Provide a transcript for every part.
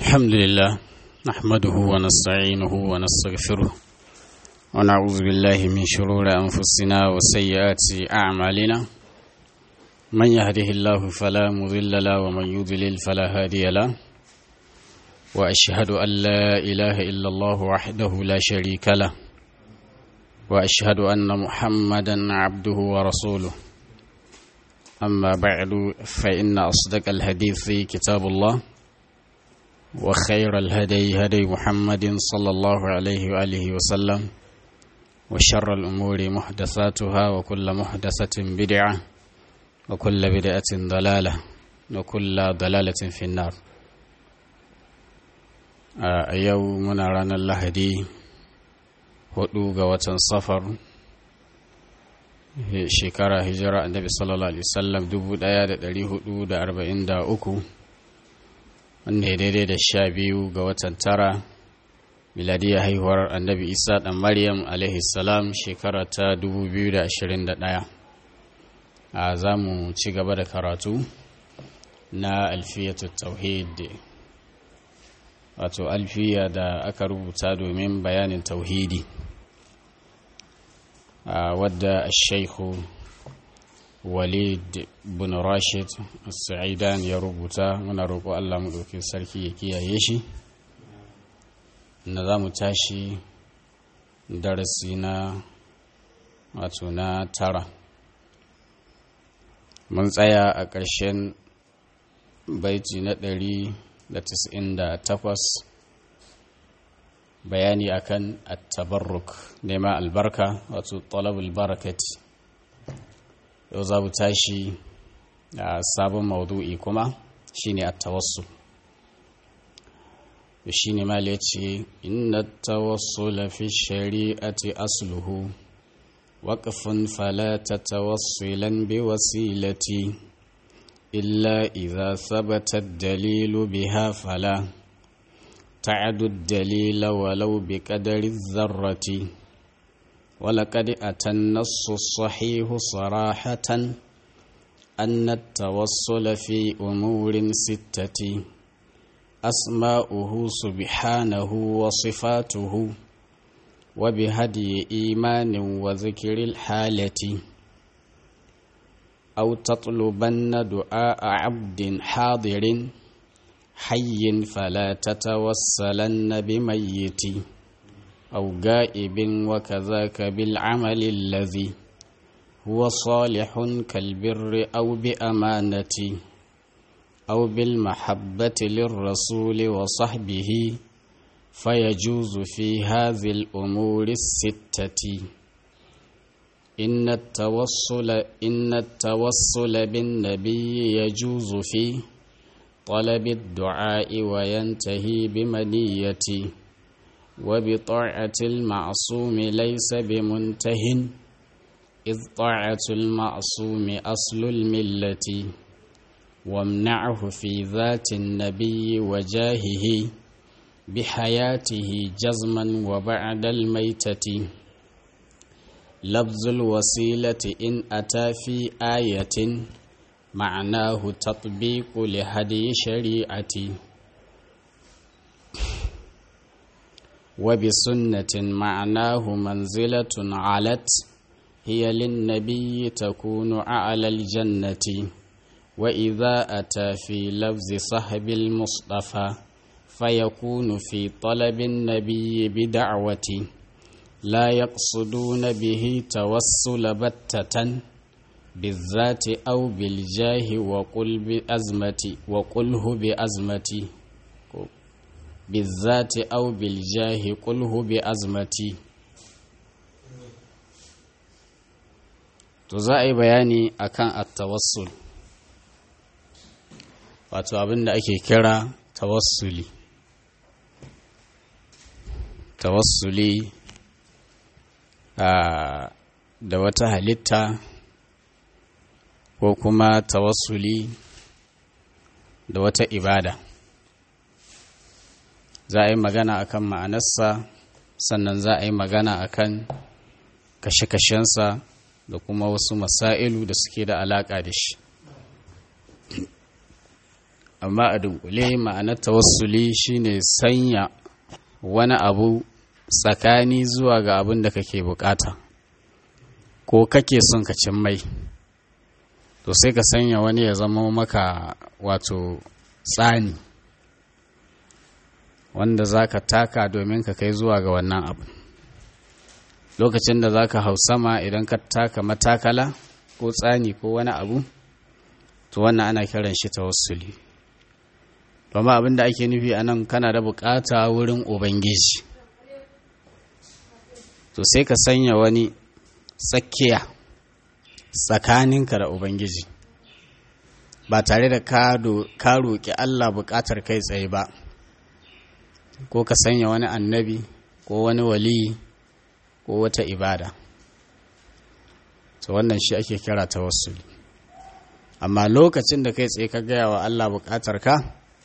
الحمد لله نحمده ونستعينه ونستغفره ونعوذ بالله من شرور أنفسنا وسيئات أعمالنا من يهده الله فلا مضل له ومن يضلل فلا هادي له وأشهد أن لا إله إلا الله وحده لا شريك له وأشهد أن محمدا عبده ورسوله أما بعد فإن أصدق الحديث كتاب الله وخير الهدي هدي محمد صلى الله عليه وآله وسلم وشر الأمور محدثاتها وكل محدثة بدعة وكل بدعة ضلالة وكل ضلالة في النار a yau muna ranar lahadi hudu ga watan safar shekara hijira annabi sallallahu alaihi wasallam 1443 wanda ya daidai da sha biyu ga watan tara miladiyar haihuwar annabi isa dan maryam alaihi salam shekara ta 2021 a za mu ci gaba da karatu na alfiyatu tauhid wato alfiya da aka rubuta domin bayanin tauhidi wadda shaikhu walid bin rashid sa'idan ya rubuta muna roƙo allah mu ɗauki sarki ya kiyaye shi na za mu tashi darasi na wato na tara mun tsaya a ƙarshen baiti na ɗari da tis'in da takwas bayani akan at-tabarruk nema albarka wato talabul barakati yau za mu tashi a sabon maudu'i kuma shine at-tawassul shine mal yace inna at-tawassul fi shari'ati asluhu waqfun fala tatawassilan bi wasilati illa idza thabata ad-dalil biha fala تعد الدليل ولو بقدر الذرة ولقد أتى النص الصحيح صراحة أن التوصل في أمور ستة أسماؤه سبحانه وصفاته وبهدي إيمان وذكر الحالة أو تطلبن دعاء عبد حاضر حي فلا تتوسلن بميت أو غائب وكذاك بالعمل الذي هو صالح كالبر أو بأمانة أو بالمحبة للرسول وصحبه فيجوز في هذه الأمور الستة إن التوصل إن التوصل بالنبي يجوز فيه طلب الدعاء وينتهي بمنية وبطاعة المعصوم ليس بمنته إذ طاعة المعصوم أصل الملة وامنعه في ذات النبي وجاهه بحياته جزما وبعد الميتة لفظ الوسيلة إن أتى في آية معناه تطبيق لهدي شريعتي وبسنة معناه منزلة علت هي للنبي تكون أعلى الجنة وإذا أتى في لفظ صحب المصطفى فيكون في طلب النبي بدعوة لا يقصدون به توسل بتة بالذات أو بالجاه وقل بأزمتي وقله بأزمتي بالذات أو بالجاه قله بأزمتي to za a yi bayani akan at-tawassul wato abin da ake kira tawassuli tawassuli da wata halitta ko kuma tawassuli da wata ibada za a yi magana akan ma'anarsa sannan za a yi magana akan kashe-kashensa da kuma wasu masailu da suke da alaƙa da shi amma a dunkule ma'anar tawassuli shine sanya wani abu tsakani zuwa ga abin da kake bukata ko kake son ka cin mai to sai ka sanya wani ya zama maka wato tsani wanda za ka taka domin ka kai zuwa ga wannan abu lokacin da za ka hau sama idan ka taka matakala ko tsani ko wani abu to wannan ana kiran shi tawassuli domin abin da ake nufi a nan kana da bukata wurin ubangiji to sai ka sanya wani tsakiya tsakaninka da ubangiji ba tare da ka roƙi allah buƙatar kai tsaye ba ko ka sanya wani annabi ko wani wali ko wata ibada to wannan shi ake kira tawassuli amma lokacin da kai tsaye ka gaya wa allah buƙatar ka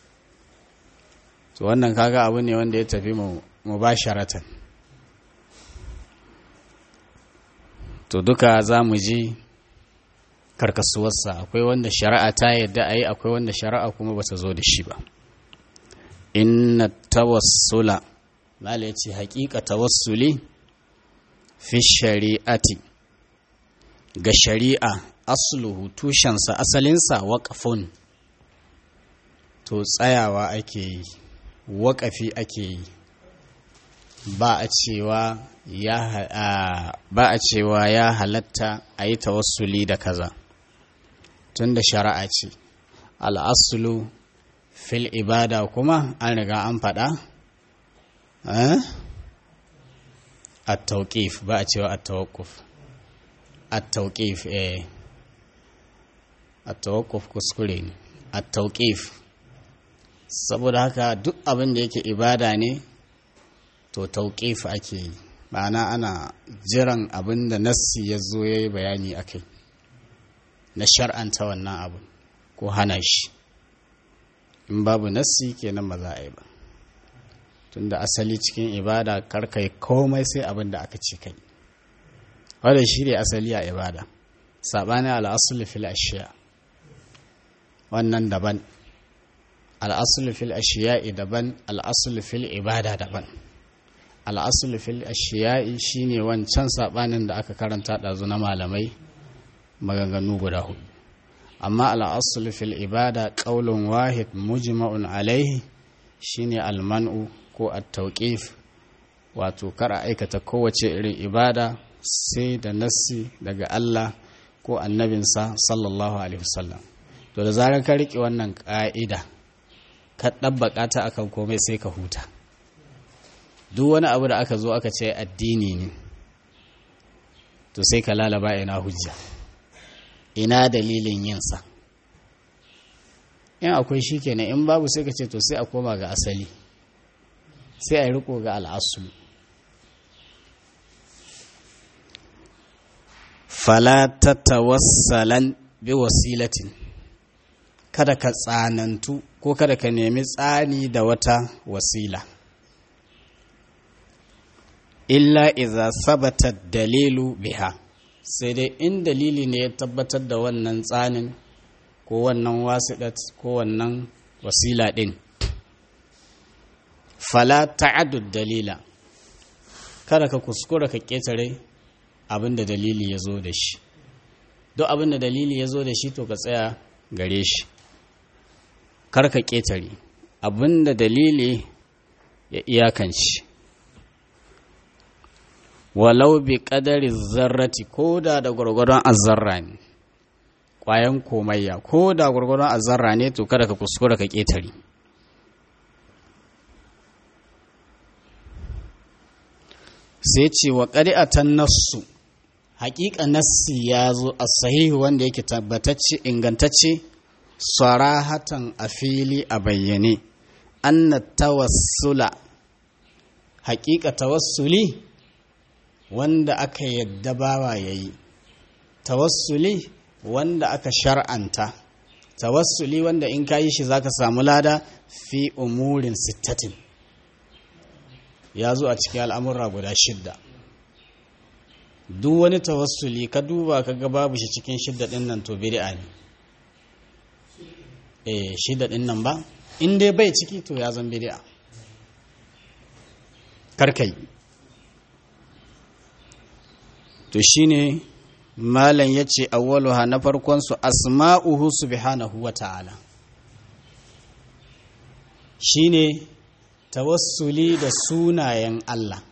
to wannan kaga abu ne wanda ya tafi mu ba sharatan to duka za mu ji karkasuwarsa akwai wanda shari'a ta yadda a yi akwai wanda shari'a kuma ba ta zo da shi ba inna tawassula mala ya ce haƙiƙa tawassuli fi shari'ati ga shari'a asluhu tushensa asalinsa waƙafun to tsayawa ake yi waƙafi ake yi ba a cewa ya ba a cewa ya halatta a yi tawassuli da kaza tun da shari'a ce al'asulu fil ibada kuma an riga an faɗa a tauƙif ba a cewa a tawakuf a tauƙif eh a tawakuf kuskure ne a tauƙif saboda haka duk abin da yake ibada ne to tauƙif ake yi ma'ana ana jiran abin da nassi ya zo ya yi bayani a kai na shar'anta wannan abu ko hana shi in babu nassi kenan ba za a yi ba tunda asali cikin ibada karkai komai sai abin da aka ce kai wadda shi ne asali a ibada saɓani al'asul fil ashiya wannan daban al'asul fil ashiya'i daban al'asul fil ibada daban al'asul fil ashiya'i shine wancan saɓanin da aka karanta ɗazu na malamai maganganu guda hudu amma al'asul fil ibada ƙaulun wahid mujma'un alaihi shine alman'u ko at-tawqif wato kar a aikata kowace irin ibada sai da nassi daga Allah ko annabinsa sallallahu alaihi wasallam to da zarar ka riƙe wannan ƙa'ida ka ɗabbaƙa ta akan komai sai ka huta duk wani abu da aka zo aka ce addini ne to sai ka lalaba ina hujja ina dalilin yinsa in akwai shi kenan in babu sai ka ce to sai a koma ga asali sai a yi riko ga al'asu fala ta tawassalan bi wasilatin kada ka tsanantu ko kada ka nemi tsani da wata wasila illa iza sabata dalilu biha sai dai in dalili ne ya tabbatar da wannan tsanin ko wannan wasiɗat ko wannan wasila ɗin fala ta'addud dalila kada ka kuskura ka ƙetare abin da dalili ya zo da shi duk abin da dalili ya zo da shi to ka tsaya gare shi kar ka ƙetare abin da dalili ya iyakanci walau bi ƙadari zarrati ko da da gwargwadon azzarra ne ƙwayan komayya ko da gwargwadon azzarra ne to kada ka kuskura ka ƙetare sai ce wa ƙari'atan nassu haƙiƙa nassi ya zo a sahihu wanda yake tabbatacce ingantacce sarahatan a fili a bayyane anna tawassula haƙiƙa tawassuli wanda aka yadda bawa ya yi tawassuli wanda aka shar'anta tawassuli wanda in ka yi shi za ka samu lada fi umurin sittatin ya zo a cikin al'amurra guda shidda duk wani tawassuli ka duba ka ga babu shi cikin shidda ɗin nan to bid'a ne eh shida din nan ba in dai bai ciki to ya zan bid'a karkai to shine malam yace awwaluha na farkon su asma'uhu subhanahu wa ta'ala shine tawassuli da sunayen Allah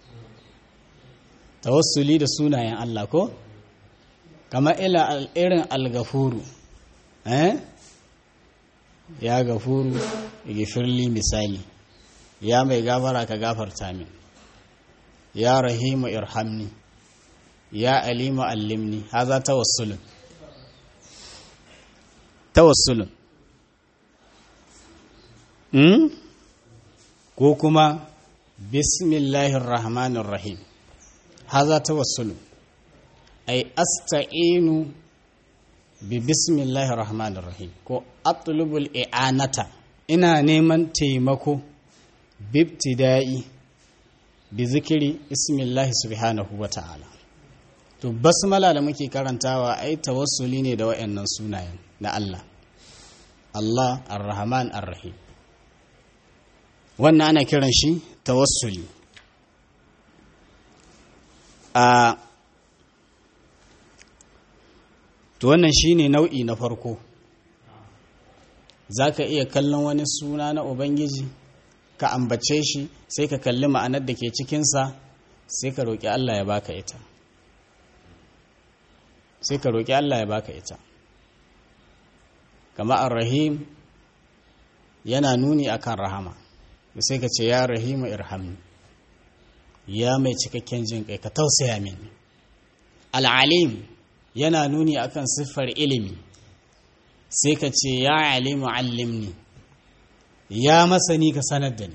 tawassuli da sunayen Allah ko kamar ila irin al-gafuru eh ya gafuru igifirli misali ya mai gafara ka gafarta min ya rahimu irhamni ya alimu allimni haza tawassulun tawassulun hmm? ko kuma bismillahir rahmanir rahim haza tawassulun ay asta'inu bi bismillahir rahmanir rahim ko atlubul i'anata ina neman taimako bibtida'i bi zikiri ismillahi subhanahu wa ta'ala to basmala da muke karantawa ai tawassuli ne da wayannan sunayen na Allah Allah ar-Rahman ar-Rahim wannan ana kiran shi tawassuli a to wannan shine nau'i na farko zaka iya kallon wani suna na ubangiji ka ambace shi sai ka kalli ma'anar da ke cikinsa sai ka roƙi Allah ya baka ita sai ka roƙi Allah ya baka ita kama ar-rahim yana nuni akan rahama sai ka ce ya rahimu irhamni ya mai cikakken jin kai ka tausaya min al-alim yana nuni akan siffar ilimi sai ka ce ya alimu allimni ya masani ka sanar da ni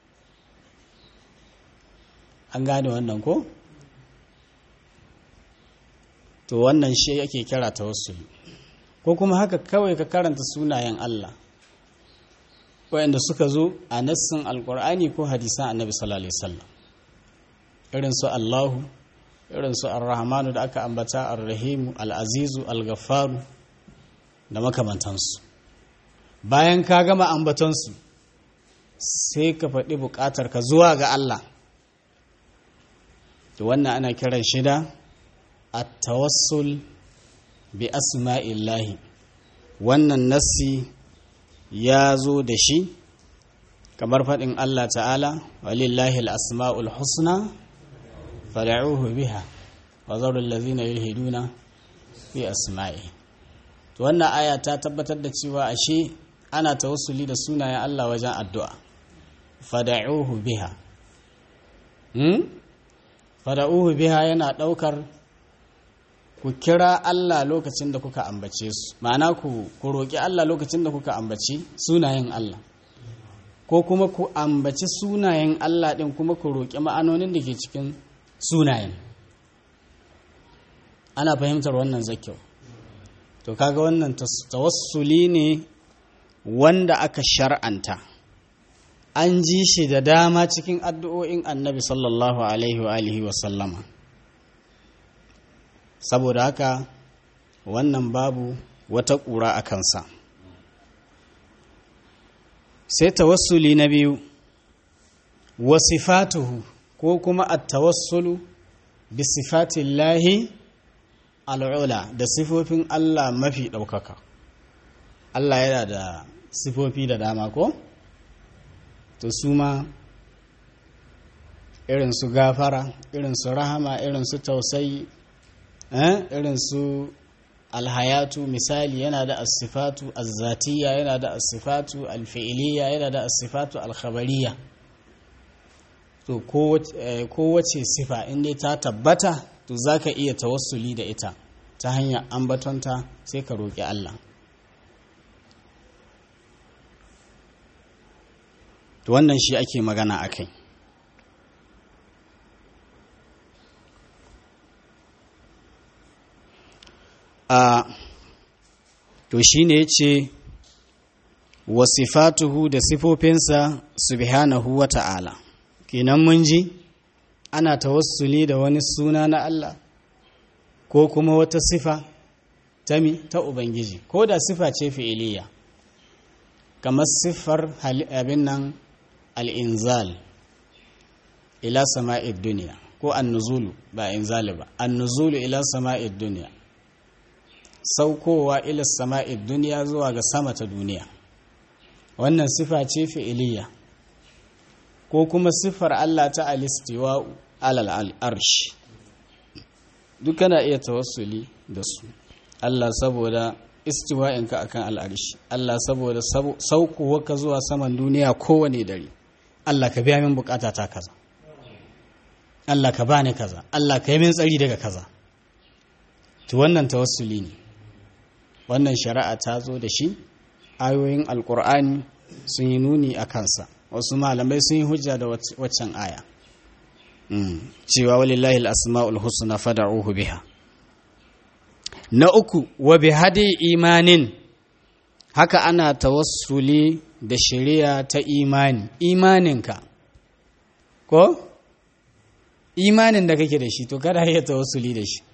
an gane wannan ko? to wannan shi yake kira tawassuli ko kuma haka kawai ka karanta sunayen Allah wayanda suka zo a nassin alkur'ani ko hadisan annabi sallallahu alaihi wasallam irin su Allahu irin su ar-rahmanu da aka ambata ar-rahimu al-azizu al-ghaffaru da makamantansu bayan ka gama ambatonsu sai ka faɗi buƙatar ka zuwa ga Allah to wannan ana kiran shida at-tawassul bi asma'illahi wannan nassi ya zo da shi kamar faɗin Allah ta'ala walillahi al-asma'ul husna fad'uhu biha wa zaru allazina yulhiduna fi asma'i to wannan aya ta tabbatar da cewa ashe ana tawassuli da sunayen Allah wajen addu'a fada'uhu biha hmm? fada'uhu biha yana ɗaukar ku kira Allah lokacin da kuka ambace su ma'ana ku ku roƙi Allah lokacin da kuka ambaci sunayen Allah ko kuma ku ambaci sunayen Allah ɗin kuma ku roƙi ma'anonin da ke cikin sunayen ana fahimtar wannan zakyau to kaga wannan tawassuli ne wanda aka shar'anta an ji shi da dama cikin addu'o'in annabi sallallahu alaihi wa alihi wa sallama saboda haka wannan babu wata ƙura a kansa sai tawassuli na biyu wasifatuhu ko kuma at-tawassulu bi sifatillahi al'ula da sifofin Allah mafi ɗaukaka Allah yana da sifofi da dama ko? to su ma irin su gafara irin su rahama irin su tausayi irin su alhayatu misali yana da asifatu azzatiya yana da asifatu alfi'iliya yana da asifatu alkhabariya to kowace sifa inda ta tabbata to za ka iya tawassuli da ita ta hanyar ambatonta sai ka roƙi Allah to wannan shi ake magana a kai a to shi ne ce wasifatuhu da sifofinsa subhanahu wa ta'ala kenan mun ji ana tawassuli da wani suna na Allah ko kuma wata sifa ta mi ta Ubangiji ko da sifa ce fi'iliya kamar siffar abin nan al'inzal ila sama'id duniya ko annuzulu ba inzali ba annuzulu ila sama'id duniya saukowa ila sama'id duniya zuwa ga sama ta duniya wannan sifa ce fi'iliya ko kuma siffar Allah ta alistiwa alal arsh duk kana iya tawassuli da su Allah saboda istiwa'inka akan al'arshi Allah saboda saukowarka zuwa saman duniya kowane dare Allah ka biya min bukata ta kaza Allah ka bani kaza Allah ka yi min tsari daga kaza to wannan tawassuli ne wannan shari'a ta zo da shi ayoyin alkur'ani sun yi nuni a kansa wasu malamai sun yi hujja da waccan aya cewa walillahi al-asma'ul husna fad'uhu biha na uku wa bi hadi imanin haka ana tawassuli da shari'a ta imani imaninka ko imanin da kake da shi to kada ya tawassuli da shi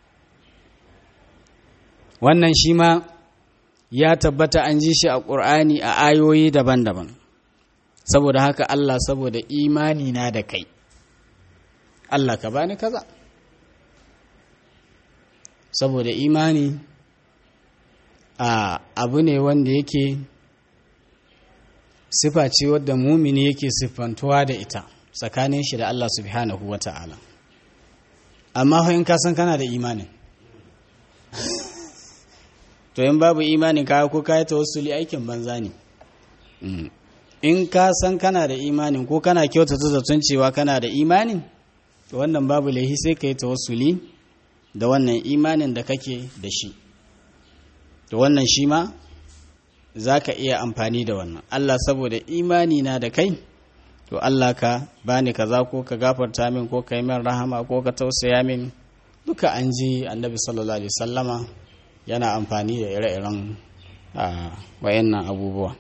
wannan shi ma ya tabbata an ji shi a ƙur'ani a ayoyi daban-daban saboda haka Allah saboda imani na da kai Allah ka bani kaza saboda imani a abu ne wanda yake sifa ce wadda mumini yake siffantuwa da ita tsakanin shi da Allah subhanahu wa ta'ala amma in ka san kana da imanin to in babu imanin kaya ko kaya tawassuli aikin banza ne in ka san kana da imanin ko kana kyautata zaton cewa kana da imanin to wannan babu laihi sai ka yi tawassuli da wannan imanin da kake da shi to wannan shi ma za ka iya amfani da wannan Allah saboda imani na da kai to Allah ka bani kaza ko ka gafarta min ko ka yi min rahama ko ka tausaya min duka an ji annabi sallallahu alaihi sallama yana amfani da ire-iren wayannan abubuwa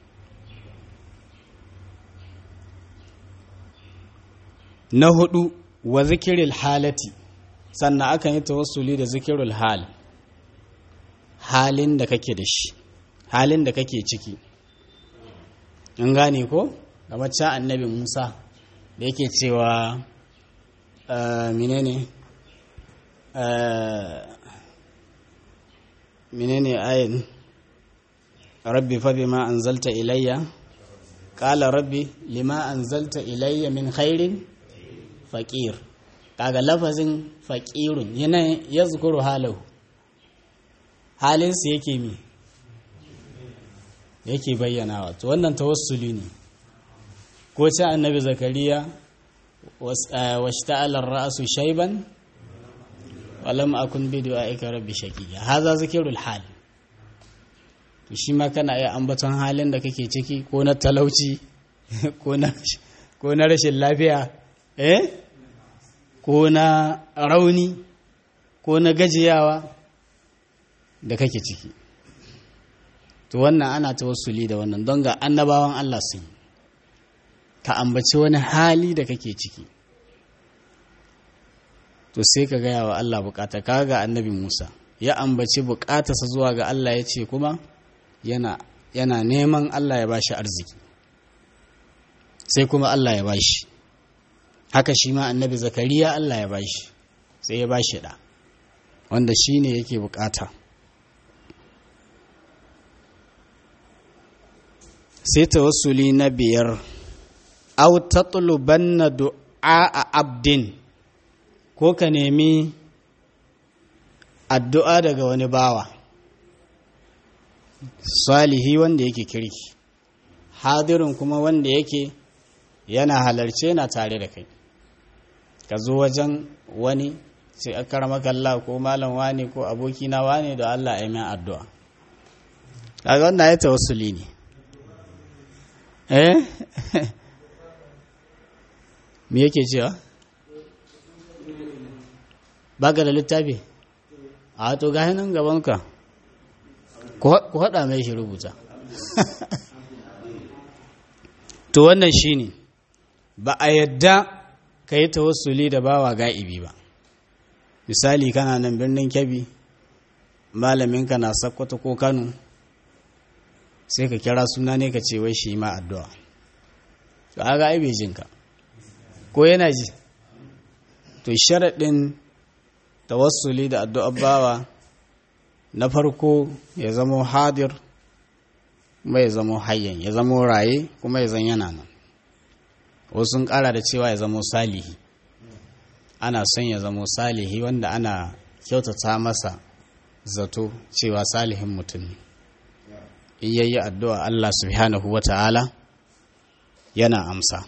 na hudu wa zikiril halati sannan akan yi tawassuli da zikirul hal halin da kake da shi halin da kake ciki in gane ko ga macen annabi musa da yake cewa menene menene ayin rabbi fa bima anzalta ilayya qala rabbi lima anzalta ilayya min khairin faqir kaga lafazin faqirun yana yazkuru halahu halin su yake mi yake bayyanawa to wannan tawassuli ne ko ce annabi zakariya washta'ala ar-ra'su shayban walam akun bi du'aika rabbi shaqiya haza zikirul hal to shi ma kana iya ambaton halin da kake ciki ko na talauci ko na ko na rashin lafiya eh ko na rauni ko na gajiyawa da kake ciki to wannan ana tawassuli da wannan don ga annabawan Allah sun ka ambaci wani hali da kake ciki to sai ka gaya wa Allah bukata ka ga annabi Musa ya ambaci bukatarsa zuwa ga Allah ya ce kuma yana yana neman Allah ya bashi arziki sai kuma Allah ya bashi haka shi ma annabi Zakariya Allah ya bashi sai ya bashi da wanda shi ne yake bukata sai tawassuli na biyar au tatlubanna du'a a abdin ko ka nemi addu'a daga wani bawa salihi wanda yake kirki hadirin kuma wanda yake yana halarce na tare da kai ka zo wajen wani sai a kalla ko malam wani ko abokina wani da Allah ya min addu'a kaga wannan ya tawassuli ne eh me yake cewa baka da littafi a to gahi nan gabanka ku haɗa mai shi rubuta to wannan shine ba a yadda ka yi tawassuli da bawa ga'ibi ba misali kana nan birnin kyabi malaminka na sakkwato ko kano sai ka kira suna ne ka ce wai shi ma addu'a to aga ai bai jinka ko yana ji to sharaɗin tawassuli da addu'ar bawa na farko ya zamo hadir kuma ya zamo hayyan ya zamo raye kuma ya zan yana nan wasu sun ƙara da cewa ya zamo salihi ana son ya zamo salihi wanda ana kyautata masa zato cewa salihin mutum ne in yayi addu'a Allah subhanahu wa ta'ala yana amsa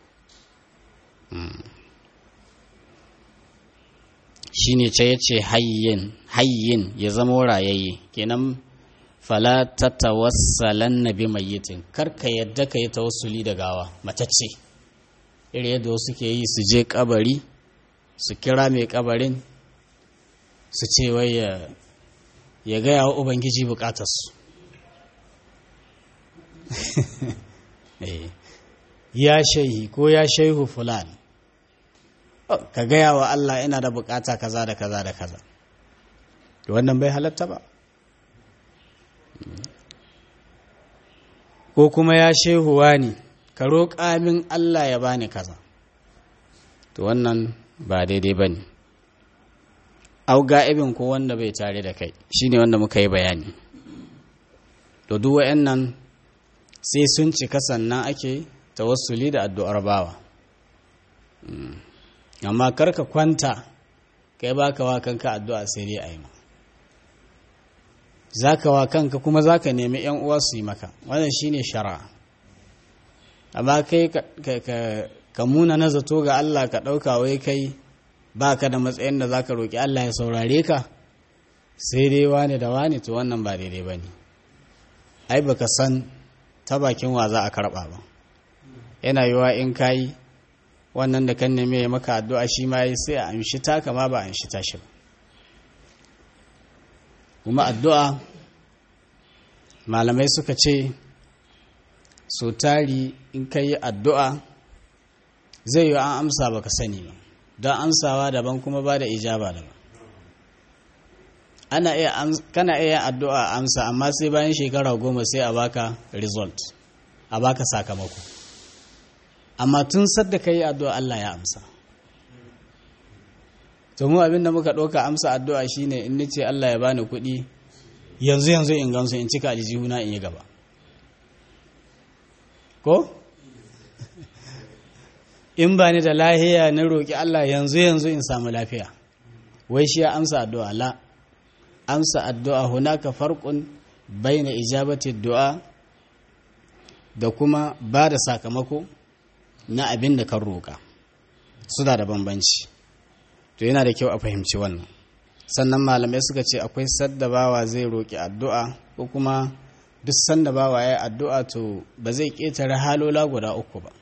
shi ne ce ya ce hayyin hayyin ya zama rayayye kenan fala ta tawassalan na bi mayyitin karka yadda ka yi tawassuli da gawa matacce iri yadda wasu ke yi su je kabari su kira mai kabarin su ce wai ya gaya wa ubangiji bukatarsu ya shaihi ko ya shaihu fulani ka gaya wa Allah ina da bukata kaza da kaza da kaza wannan bai halatta ba ko kuma ya shehuwa ne ka roƙa min Allah ya bani kaza to wannan ba daidai ba ne au ga'ibin ko wanda bai tare da kai shine wanda muka yi bayani to duk wa'annan sai sun cika sannan ake tawassuli da addu'ar bawa amma karka kwanta kai baka wa kanka addu'a sai dai a yi ma za ka wa kanka kuma za ka nemi ‘yan uwa su yi maka wannan shine shara amma kai ka muna na zato ga Allah ka ɗauka wai kai ba ka da matsayin da za ka roƙi Allah ya saurare ka sai dai wani da wani to wannan ba daidai ba ne ai baka san ta bakin wa za a karɓa ba yana yiwa in kayi wannan da kan neme ya maka addu'a shi ma yi sai a amshi ta kama ba a amshi tashi ba kuma addu'a malamai suka ce so tari in ka yi addu'a zai yi an amsa baka sani ba don amsawa daban kuma ba da ijaba daban ana iya kana iya addu'a amsa amma sai bayan shekara goma sai a baka result a baka sakamako amma tun sadda ka yi addu'a Allah ya amsa to mu abinda muka ɗauka amsa addu'a shine in nace Allah ya bani kuɗi yanzu yanzu in gansu in cika aljihuna in yi gaba ko in ba ni da lahiya na roƙi Allah yanzu yanzu in samu lafiya wai shi ya amsa addu'a la amsa addu'a hunaka farqun baina ijabati du'a da kuma ba da sakamako na abin da kan roƙa suna da bambanci to yana da kyau a fahimci wannan sannan malamai suka ce akwai sadda bawa zai roƙi addu'a ko kuma duk sanda bawa ya yi addu'a to ba zai ƙetare halola guda uku ba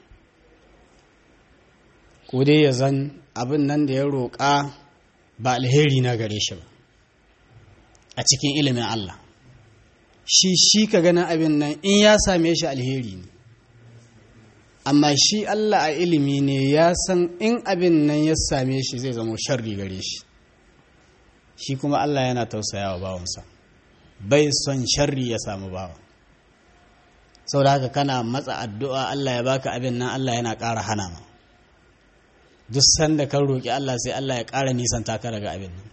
ko dai ya zan abin nan da ya roƙa ba alheri na gare shi ba a cikin ilimin Allah shi shi ka ganin abin nan in ya same shi alheri ne amma shi Allah a ilimi ne ya san in abin nan ya same shi zai zama sharri gare shi shi kuma Allah yana tausaya wa bawansa bai son sharri ya samu bawa sau da haka kana matsa addu'a Allah ya baka abin nan Allah yana ƙara hana ma duk sanda kan roƙi Allah sai Allah ya ƙara nisan taka daga abin nan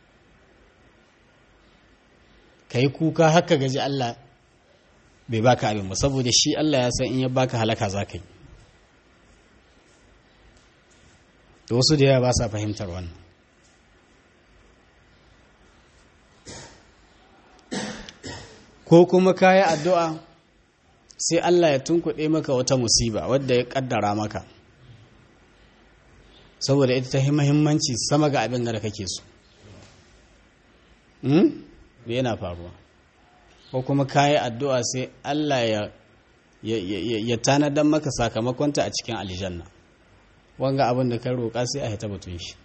ka yi kuka haka gaji Allah bai baka abin ba saboda shi Allah ya san in ya baka halaka za ka yi da wasu da yawa ba sa fahimtar wannan ko kuma ka yi addu'a sai Allah ya tunkuɗe maka wata musiba wadda ya ƙaddara maka saboda ita ta muhimmanci sama ga abin da kake so da yana faruwa ko kuma ka yi addu'a sai Allah ya ya tanadar maka sakamakonta a cikin aljanna wanga abin da ka roƙa sai a hita batun shi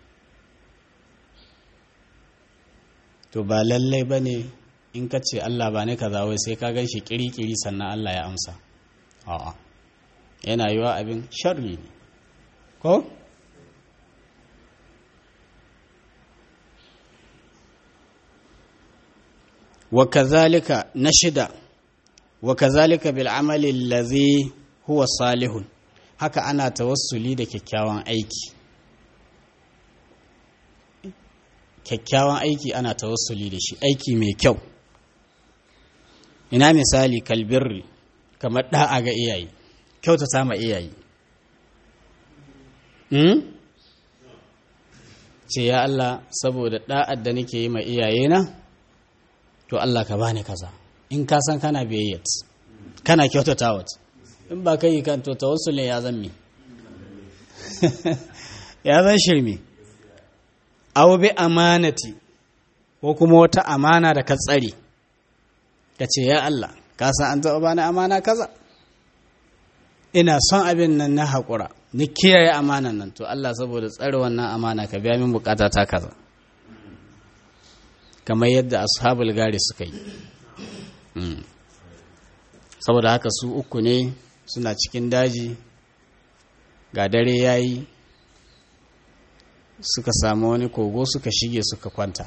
to ba lallai ba ne in ka ce Allah ba ne ka zawai sai ka gan shi kiri-kiri sannan Allah ya amsa a'a yana yiwa abin sharri ne ko? wa kazalika na shida wa kazalika bil amali allazi huwa salihun haka ana tawassuli da kyakkyawan aiki kyakkyawan aiki ana tawassuli da shi aiki mai kyau ina misali kalbirri kamar da'a ga iyaye kyautata ma iyaye hmm? ce ya Allah saboda da'ar da nake yi ma iyayena to Allah ka bani kaza in ka san kana biyayyat kana kyautata wata in ba kai kan to tawassulin ya zan me ya zan shirme aw bi amanati ko kuma wata amana da ka tsare ka ce ya Allah ka san an taɓa bani amana kaza ina son abin nan na haƙura ni kiyaye amanan nan to Allah saboda tsare wannan amana ka biya min bukata ta kaza kamar yadda ashabul gari suka yi saboda haka su uku ne suna cikin daji ga dare yayi suka samu wani kogo suka shige suka kwanta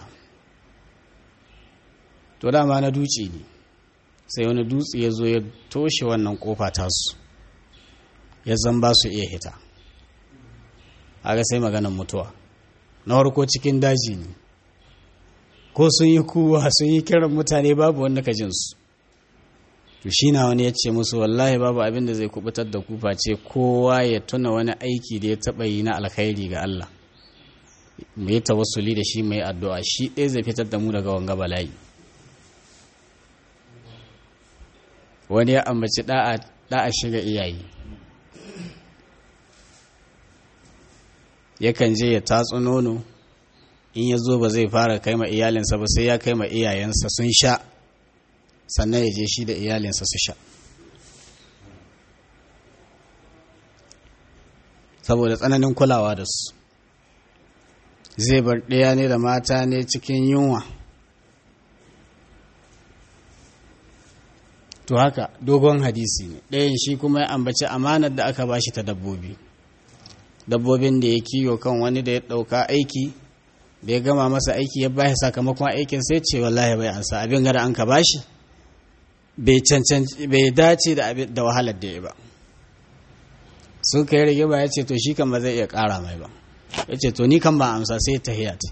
to dama na duci ne sai wani dutse ya zo ya toshe wannan kofa tasu ya zan ba su iya hita aga sai maganan mutuwa na farko cikin daji ne ko sun yi kuwa sun yi kiran mutane babu wanda ka jinsu to shi na wani ya ce musu wallahi babu abin da zai kubutar da kufa ce kowa ya tuna wani aiki da ya taɓa yi na alkhairi ga Allah mu yi tawassuli da shi mai addu'a shi ɗaya zai fitar da mu daga wanga bala'i wani ya ambaci da'a shiga iyaye yakan je ya tatsu nono in ya zo ba zai fara kai ma iyalinsa ba sai ya kai ma iyayensa sun sha sannan ya je shi da iyalinsa su sha saboda tsananin kulawa da su zai bar ɗaya ne da mata ne cikin yunwa to haka dogon hadisi ne ɗayan shi kuma ya ambaci amanar da aka bashi ta dabbobi dabbobin da ya kiyo kan wani da ya ɗauka aiki da ya gama masa aiki ya bashi sakamakon aikin sai ce wallahi bai ansa abin gada an ka bashi bai cancanci bai dace da da wahalar da ya ba sun kai rage ba ya ce to shi kan ba zai iya ƙara mai ba ya ce to ni kan ba amsa sai ta hiyata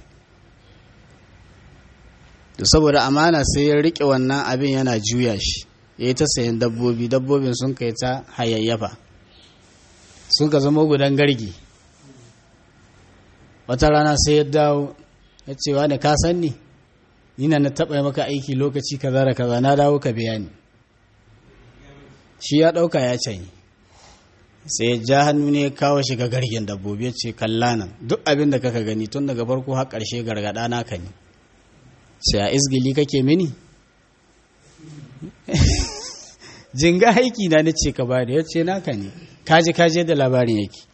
to saboda amana sai ya riƙe wannan abin yana juya shi ya yi ta sayan dabbobi dabbobin sun kai ta hayayyafa sun ka zama gudan gargi wata rana sai ya dawo ya ce wa ne ka san ni nina na taɓa maka aiki lokaci kaza da kaza na dawo ka biya ni shi ya ɗauka ya canyi sai ya ja hannu ne ya kawo shi ga gargin dabbobi ya ce kalla nan duk abin da kaka gani tun daga farko har ƙarshe gargaɗa naka ne sai a izgili kake mini jinga aiki na na ce ka bada ya ce naka ne kaji kaji da labarin yake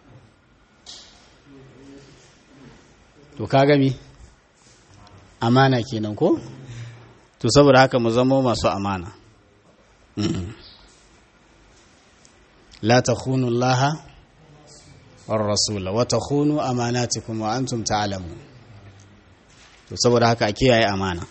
to ka gami amana kenan ko to saboda haka mu zama masu amana la takhunu Allah war rasula wa takhunu amanatikum wa antum ta'lamun to saboda haka a kiyaye amana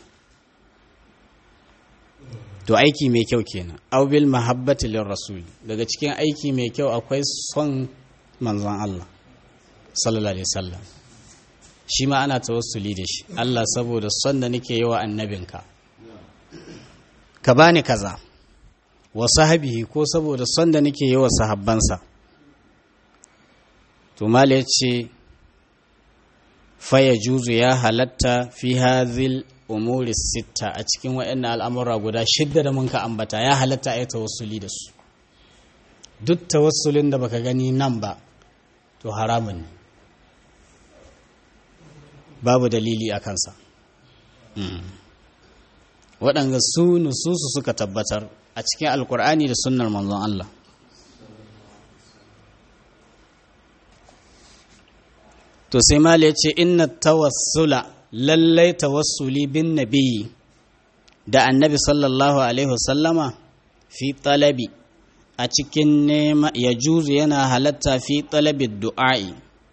to aiki mai kyau kenan aw bil mahabbati lir rasul daga cikin aiki mai kyau akwai son manzon Allah sallallahu alaihi wasallam shi ma ana tawassuli da shi Allah saboda son da nake yi wa annabinka ka bani kaza wa sahabihi ko saboda son da nake yi wa sahabbansa to mala yace fa yajuzu ya halatta fi hadhil umuri sitta a cikin waɗannan al'amura guda shidda da mun ka ambata ya halatta a yi tawassuli da su duk tawassulin da baka gani nan ba to haramun ne babu dalili a kansa waɗanda su nususu suka tabbatar a cikin alkur'ani da sunnar manzon Allah to sai mala ya ce inna tawassula lallai tawassuli bin nabi da annabi sallallahu alaihi wasallama fi talabi a cikin nema ya juzu yana halatta fi talabi du'a'i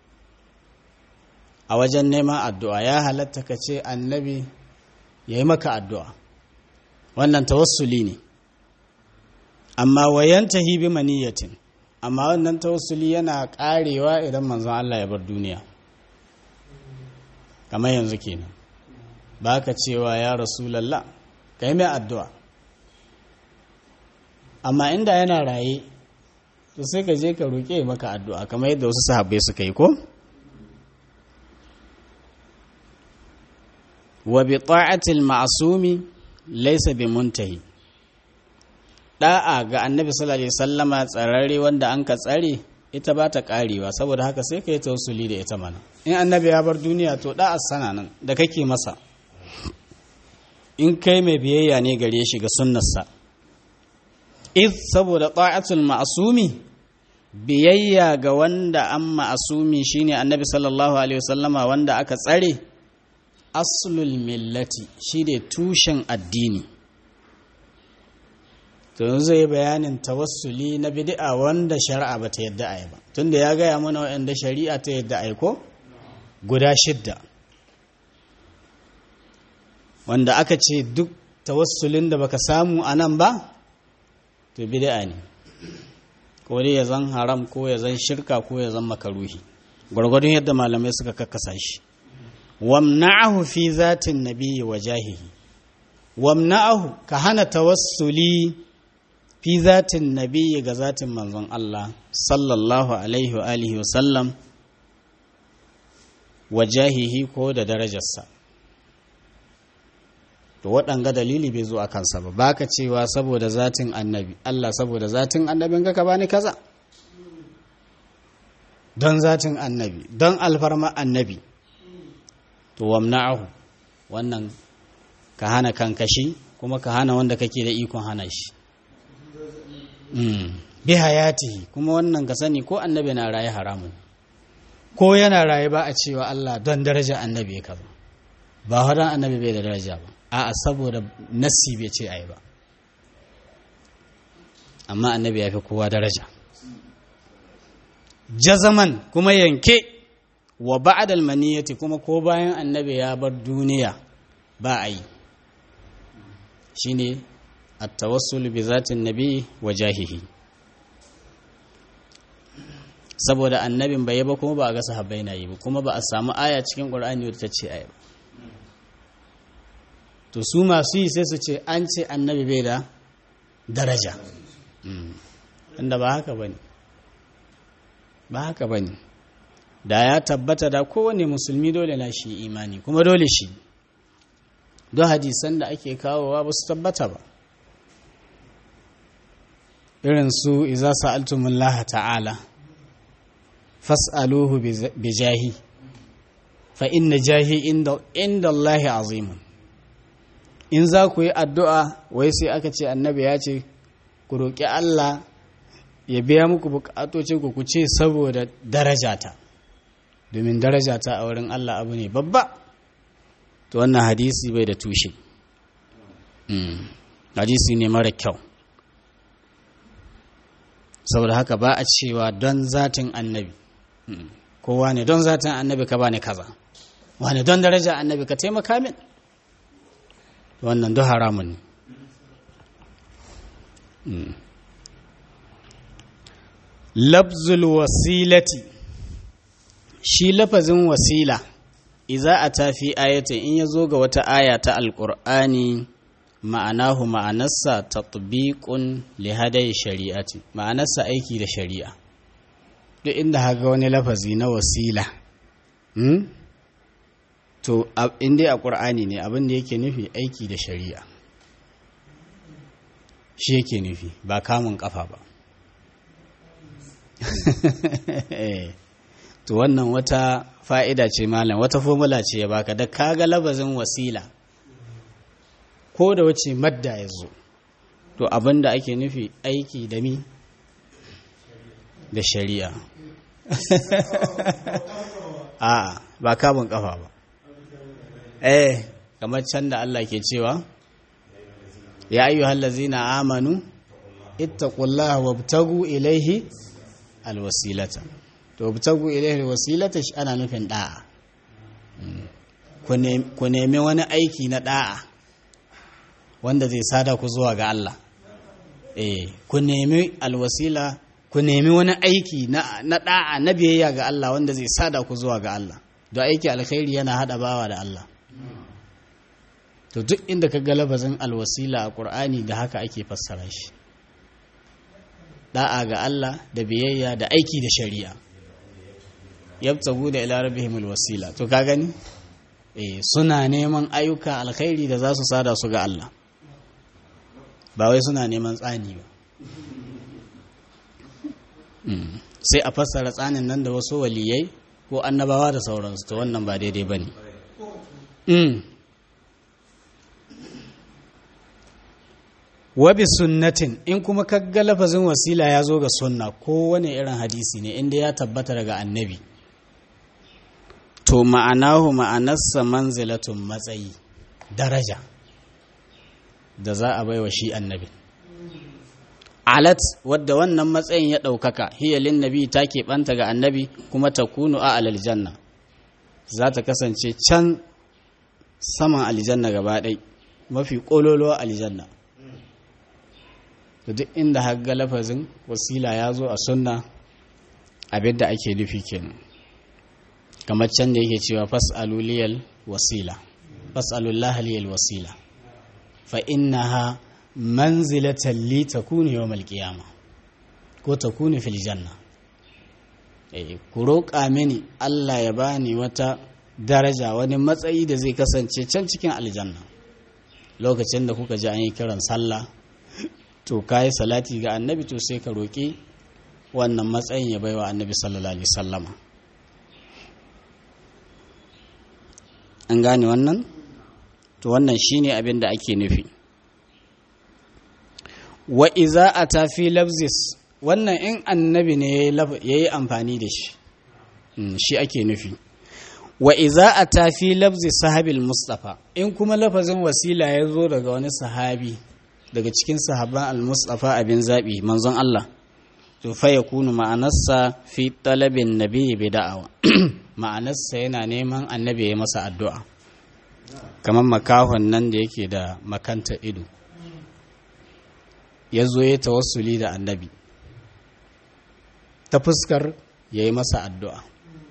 a wajen neman addu'a ya halatta ka ce annabi ya yi maka addu'a wannan tawassuli ne amma wayantahi bi maniyatin amma wannan tawassuli yana karewa idan manzon Allah ya bar duniya kamar yanzu kenan baka cewa ya rasulullah kai mai addu'a amma inda yana raye to sai ka je ka roƙe maka addu'a kamar yadda wasu sahabbai suka yi ko wa bi ta'atil ma'sumi laysa bi muntahi da'a ga annabi sallallahu alaihi wasallama tsararre wanda an ka tsare ita ba ta karewa saboda haka sai ka yi tausuli da ita mana in annabi ya bar duniya to da'a sana nan da kake masa in kai mai biyayya ne gare shi ga sunnarsa iz saboda ta'atul ma'sumi biyayya ga wanda an ma'asumi shine annabi sallallahu alaihi wasallama wanda aka tsare aslul millati shine tushen addini to yanzu zai bayanin tawassuli na bid'a wanda shari'a ba ta yadda ai ba tunda ya gaya mana waɗanda shari'a ta yadda ai ko guda shidda wanda aka ce duk tawassulin da baka samu a nan ba to bid'a ne ko dai ya zan haram ko ya zan shirka ko ya zan makaruhi gwargwadon yadda malamai suka kakkasa shi wamna'ahu fi zatin nabiyyi wa jahihi wamna'ahu ka hana tawassuli fi zatin nabiyyi ga zatin manzon Allah sallallahu alaihi wa alihi wa sallam wa jahihi ko da darajarsa to waɗanga dalili bai zo a kansa ba baka cewa saboda zatin annabi Allah saboda zatin annabin ka bani kaza don zatin annabi don alfarma annabi to wamna'ahu wannan ka hana kankashi kuma ka hana wanda kake da ikon hana shi bi hayatihi kuma wannan ka sani ko annabi na raye haramun ko yana raye ba a cewa Allah don daraja annabi ya kaza ba wadan annabi bai da daraja ba a'a saboda nassi bai ce ai ba amma annabi ya fi kowa daraja jazaman kuma yanke wa ba'dal maniyati kuma ko bayan annabi ya bar duniya ba a yi shine at-tawassul bi zatin nabi wa jahihi saboda annabin bai yi ba kuma ba a ga sahabbai na yi ba kuma ba a samu aya cikin qur'ani wadda ta ce ai ba to su masu yi sai su ce an ce annabi bai da daraja inda ba haka ba ne ba haka ba ne da ya tabbata da kowane musulmi dole na shi imani kuma dole shi don hadisan da ake kawowa ba su tabbata ba irin su iza sa'altumullah ta'ala fas'aluhu bi jahi fa inna jahi inda Allah azimun in za ku yi addu'a wai sai aka ce annabi ya ce ku roƙi Allah ya biya muku bukatocin ku ku ce saboda darajata domin darajata a wurin Allah abu ne babba to wannan hadisi bai da tushe hadisi ne mara kyau saboda haka ba a cewa don zatin annabi kowa ne don zatin annabi ka ba ne kaza wani don daraja annabi ka taimaka min wannan duk haramun ne labzul wasilati shi lafazin wasila iza a tafi ayata in ya zo ga wata aya ta alƙur'ani ma'anahu ma'anarsa tatbiqun li hadayi shari'ati ma'anarsa aiki da shari'a duk inda haga wani lafazi na wasila to inda a ƙur'ani ne abin da yake nufi aiki da shari'a shi yake nufi ba kamun ƙafa ba to wannan wata fa'ida ce malam wata formula ce ya baka da kaga labazin wasila ko da wace madda ya zo to abin da ake nufi aiki da mi da shari'a a ba kamun ƙafa ba eh kamar can da Allah ke cewa ya ayyu hallazina amanu ittaqullaha wabtagu ilaihi alwasilata to wabtagu ilaihi alwasilata shi ana nufin da'a ku nemi wani aiki na da'a wanda zai sada ku zuwa ga Allah eh ku nemi alwasila ku nemi wani aiki na na da'a na biyayya ga Allah wanda zai sada ku zuwa ga Allah don aiki alkhairi yana hada bawa da Allah to duk inda ka ga lafazin alwasila a Qur'ani da haka ake fassara shi da'a ga Allah da biyayya da aiki da shari'a yabtagu da ila rabbihim alwasila to ka gani eh suna neman ayyuka alkhairi da za su sada su ga Allah ba wai suna neman tsani ba sai a fassara tsanin nan da wasu waliyai ko annabawa da sauransu to wannan ba daidai ba ne wabi sunnatin in kuma kagga lafazin wasila ya zo ga sunna ko wani irin hadisi ne inda ya tabbata daga annabi to ma'anahu ma'anarsa manzilatun matsayi daraja da za a baiwa shi annabi alat wadda wannan matsayin ya ɗaukaka hiyalin nabi ta keɓanta ga annabi kuma ta kunu a aljanna za ta kasance can saman aljanna gaba ɗai mafi ƙololuwa aljanna da duk inda hagga lafazin wasila ya zo a sunna abinda ake nufi kenan kamar can da yake cewa fas'aluliyal wasila fas'alullahaliyal wasila fa innaha manzilatan li takunu yawmal qiyama ko takunu fil janna eh ku roƙa mini Allah ya bani wata daraja wani matsayi da zai kasance can cikin aljanna lokacin da kuka ji an yi kiran sallah to kai salati ga annabi to sai ka roƙi wannan matsayin ya baiwa annabi sallallahu alaihi wasallama an gane wannan to wannan shine abin da ake nufi wa iza a tafi labzis wannan in annabi ne ya yi amfani da shi shi ake nufi wa iza a tafi labzis sahabil mustafa in kuma lafazin wasila ya zo daga wani sahabi daga cikin sahaban al-mustafa abin zaɓi manzon Allah to fa ya kunu ma'anarsa fi talabin nabi bi da'awa ma'anarsa yana neman annabi ya masa addu'a kamar makahon nan da yake da makanta ido ya zo ya tawassuli da annabi ta fuskar ya yi masa addu'a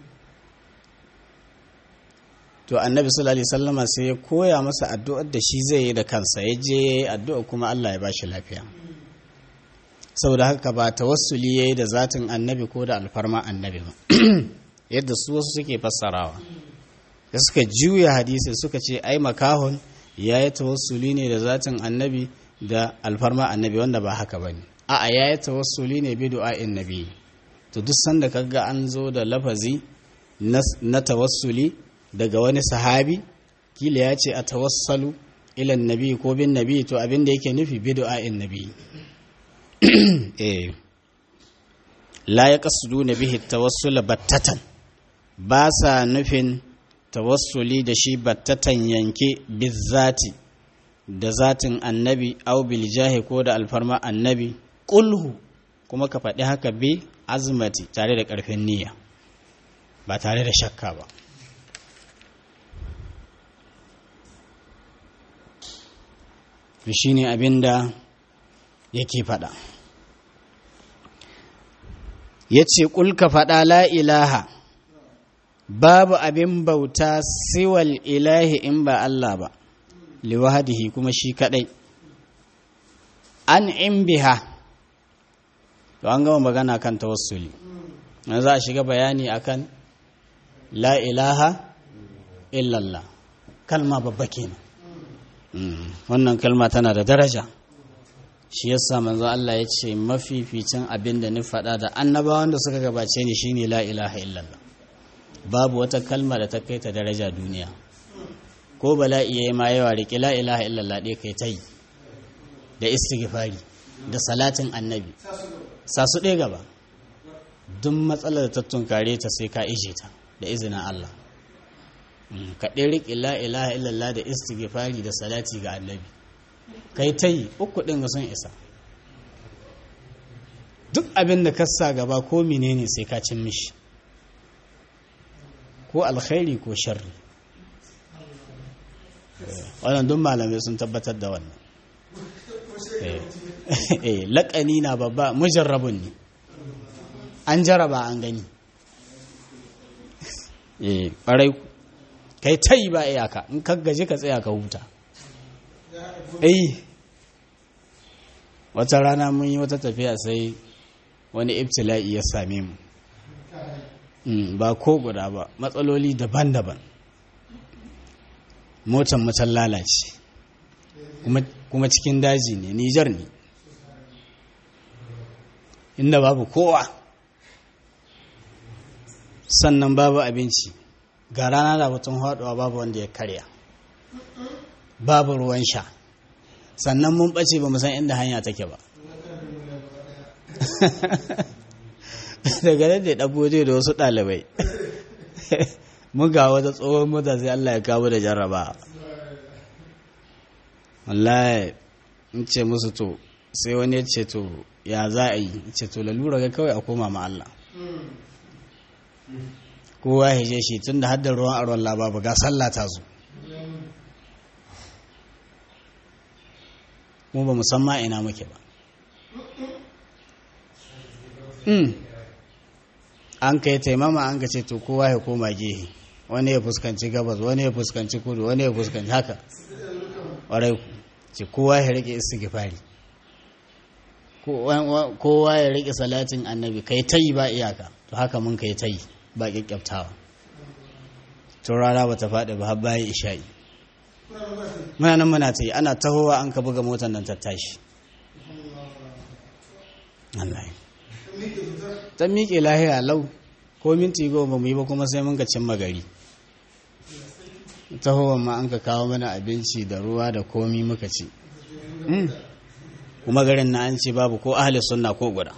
to annabi sallallahu alaihi sallama sai ya koya masa addu'ar da shi zai yi da kansa ya je ya yi addu'a kuma Allah ya ba shi lafiya saboda haka ba tawassuli ya yi da zatin annabi ko da alfarma annabi ba yadda su wasu suke fassarawa da suka juya hadisi suka ce ai makahon ya yi tawassuli ne da zatin annabi da alfarma annabi wanda ba haka ba ne a'a ya yi tawassuli ne bi du'a'in nabi to duk sanda kaga an zo da lafazi na tawassuli daga wani sahabi kila ya ce a tawassalu ilan nabi ko bin nabi to abin da yake nufi bi du'a'in nabi eh la ya qasduna bihi tawassula battatan ba sa nufin tawassuli da shi battatan yanke bizzati da zatin annabi au bil jahi ko da alfarma annabi kulhu kuma ka faɗi haka bi azmati tare da ƙarfin niyya ba tare da shakka ba shi ne abin da yake faɗa ya ce ƙulka faɗa la ilaha babu abin bauta siwal ilahi in ba Allah ba liwahadihi kuma shi kadai an in biha to an gama magana kan tawassuli na za a shiga bayani akan la ilaha illallah kalma babba kenan wannan kalma tana da daraja shi yasa manzo Allah ya ce mafificin abin da ni faɗa da annabawan da suka gabace ni shine la ilaha illallah babu wata kalma da ta kai ta daraja duniya ko bala'i yayi ma yawa riƙe la ilaha illallah ɗaya kai ta yi da istighfari da salatin annabi sa su ɗaya gaba duk matsalar da ta tunkare ta sai ka ije ta da izinin Allah ka ɗaya riƙe la ilaha illallah da istighfari da salati ga annabi kai ta yi uku ɗin ga sun isa duk abin da kasa gaba ko menene sai ka cin mishi ko alkhairi ko sharri wannan duk malamai sun tabbatar da wannan eh laƙani na babba mujarrabun ne an jaraba an gani eh ɓarai kai ta yi ba iyaka in ka gaji ka tsaya ka huta eh wata rana mun yi wata tafiya sai wani ibtila'i ya same mu ba ko guda ba matsaloli daban-daban motan mutan lalace kuma cikin daji ne nijar ne inda babu kowa sannan babu abinci ga rana da batun haɗuwa babu wanda ya karya babu ruwan sha sannan mun ɓace ba san inda hanya take ba daga nan da ɗabo da wasu ɗalibai mun ga wata tsohon mota sai Allah ya kawo da jarraba wallahi in ce musu to sai wani ya ce to ya za a yi ce to lalura ga kawai a koma ma Allah kowa ya je shi tun da haddar ruwan aron lababu ga sallah ta zo mu ba musamman ina muke ba an ka yi taimama an ka ce to kowa ya koma gehe wani ya fuskanci gabas wani ya fuskanci kudu wani ya fuskanci haka ƙwarai ku ce kowa ya rike istighfari kowa ya rike salatin annabi kai ta yi ba iyaka to haka mun kai ta yi ba kyakkyaftawa to rana ba ta faɗi ba har bayan isha'i muna nan muna ta yi ana tahowa an ka buga motar nan ta tashi Allah ta miƙe lahiya lau ko minti goma mu yi ba kuma sai mun ka cimma gari tahowa ma an ka kawo mana abinci da ruwa da komi muka ci kuma garin na an ce babu ko ahli sunna ko guda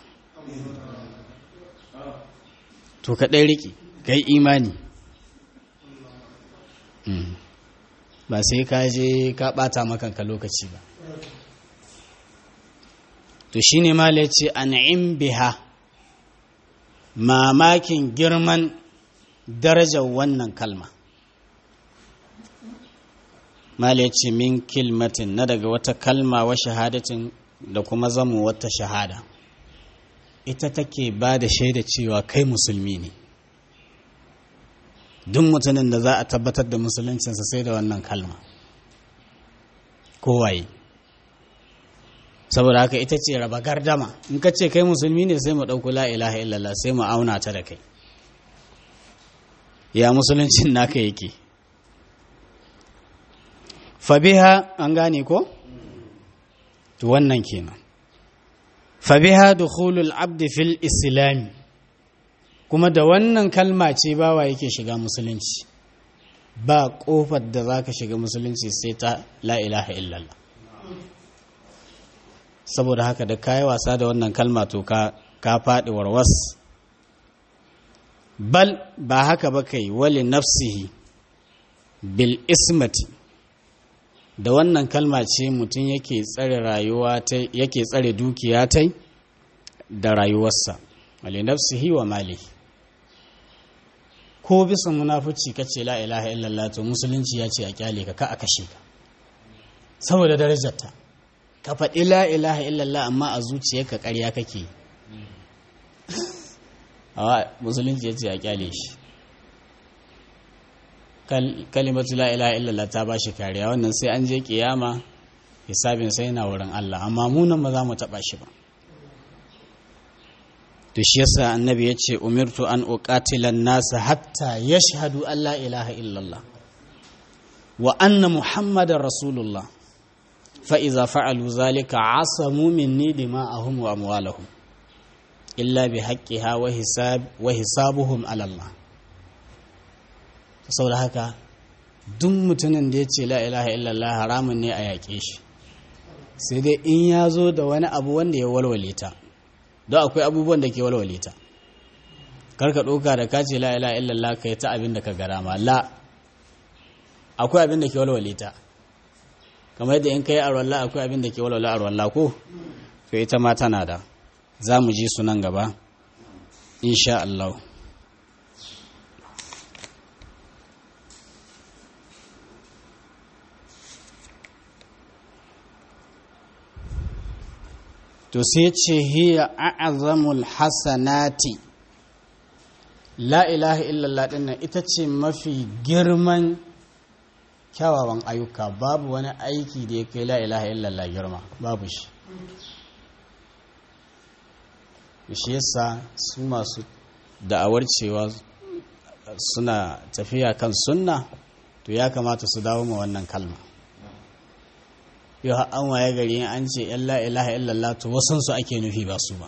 to ka ɗai riƙe ka yi imani ba sai ka je ka ɓata makanka lokaci ba to shi ne mala ce an'im biha mamakin girman darajar wannan kalma mala ce min kilmatin na daga wata kalma wa shahadatin da kuma zamu wata shahada ita take ba da shaida cewa kai musulmi ne duk mutumin da za a tabbatar da musuluncinsa sai da wannan kalma kowaye saboda haka ita ce raba gardama in ka ce kai musulmi ne sai mu ɗauku la ilaha illallah sai mu auna ta da kai ya musuluncin naka yake fabiha an gane ko to wannan kenan fabiha dukhulul abdi fil islami kuma da wannan kalma ce bawa yake shiga musulunci ba kofar da zaka shiga musulunci sai ta la ilaha illallah saboda haka da kayi wasa da wannan kalma to ka ka faɗi warwas bal ba haka ba kai wali nafsihi bil ismati da wannan kalma ce mutum yake tsare rayuwa ta yake tsare dukiya ta da rayuwarsa wali nafsihi wa malihi ko bisa munafuci kace la ilaha illallah to musulunci ya ce a kyale ka ka a kashe ka saboda darajarta ka faɗi la ilaha illallah amma a zuciyarka ƙarya kake awa musulunci ya ce a kyale shi kalimatu la ilaha illallah ta ba shi kariya wannan sai an je kiyama hisabin sai na wurin Allah amma munan ba za mu taɓa shi ba to shi yasa annabi ya ce umirtu an uqatilan nasa hatta yashhadu an la ilaha illallah wa anna muhammadar rasulullah fa iza fa'alu zalika asamu minni dima'ahum wa amwalahum illa bi haqqiha wa hisab wa hisabuhum ala Allah saboda haka duk mutumin da ya ce la ilaha illallah haramun ne a yaƙe shi sai dai in ya zo da wani abu wanda ya walwale ta don akwai abubuwan da ke walwale ta karka ɗauka da kace la ilaha illallah kai ta abin da ka gara ma la akwai abin da ke walwale ta kamar yadda in kai arwalla akwai abin da ke walwale arwalla ko to ita ma tana da za mu ji su nan gaba insha Allah to sai ce hiya a'azamul hasanati la ilaha illallah dinnan ita ce mafi girman kyawawan ayyuka babu wani aiki da ya kai la ilaha illallah girma babu shi shi yasa su masu da'awar cewa suna tafiya kan sunna to ya kamata su dawo ma wannan kalma yau an waye gari an ce yan la ilaha illallah to wasansu ake nufi ba su ba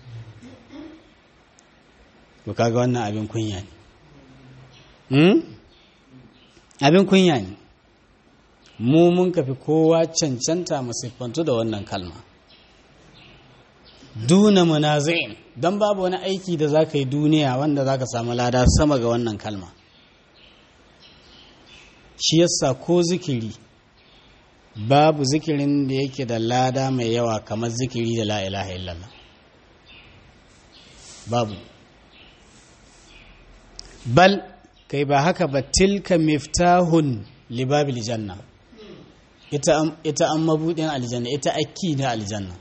to kaga wannan abin kunya ne abin kunya ne mu mun kafi kowa cancanta mu siffantu da wannan kalma duna munazi'in don babu wani aiki da za ka yi duniya wanda za ka samu lada sama ga wannan kalma shi yasa ko zikiri babu zikirin da yake da lada mai yawa kamar zikiri da la ilaha illallah babu bal kai ba haka ba tilka miftahun libabil janna ita an mabudin aljanna ita akki na aljanna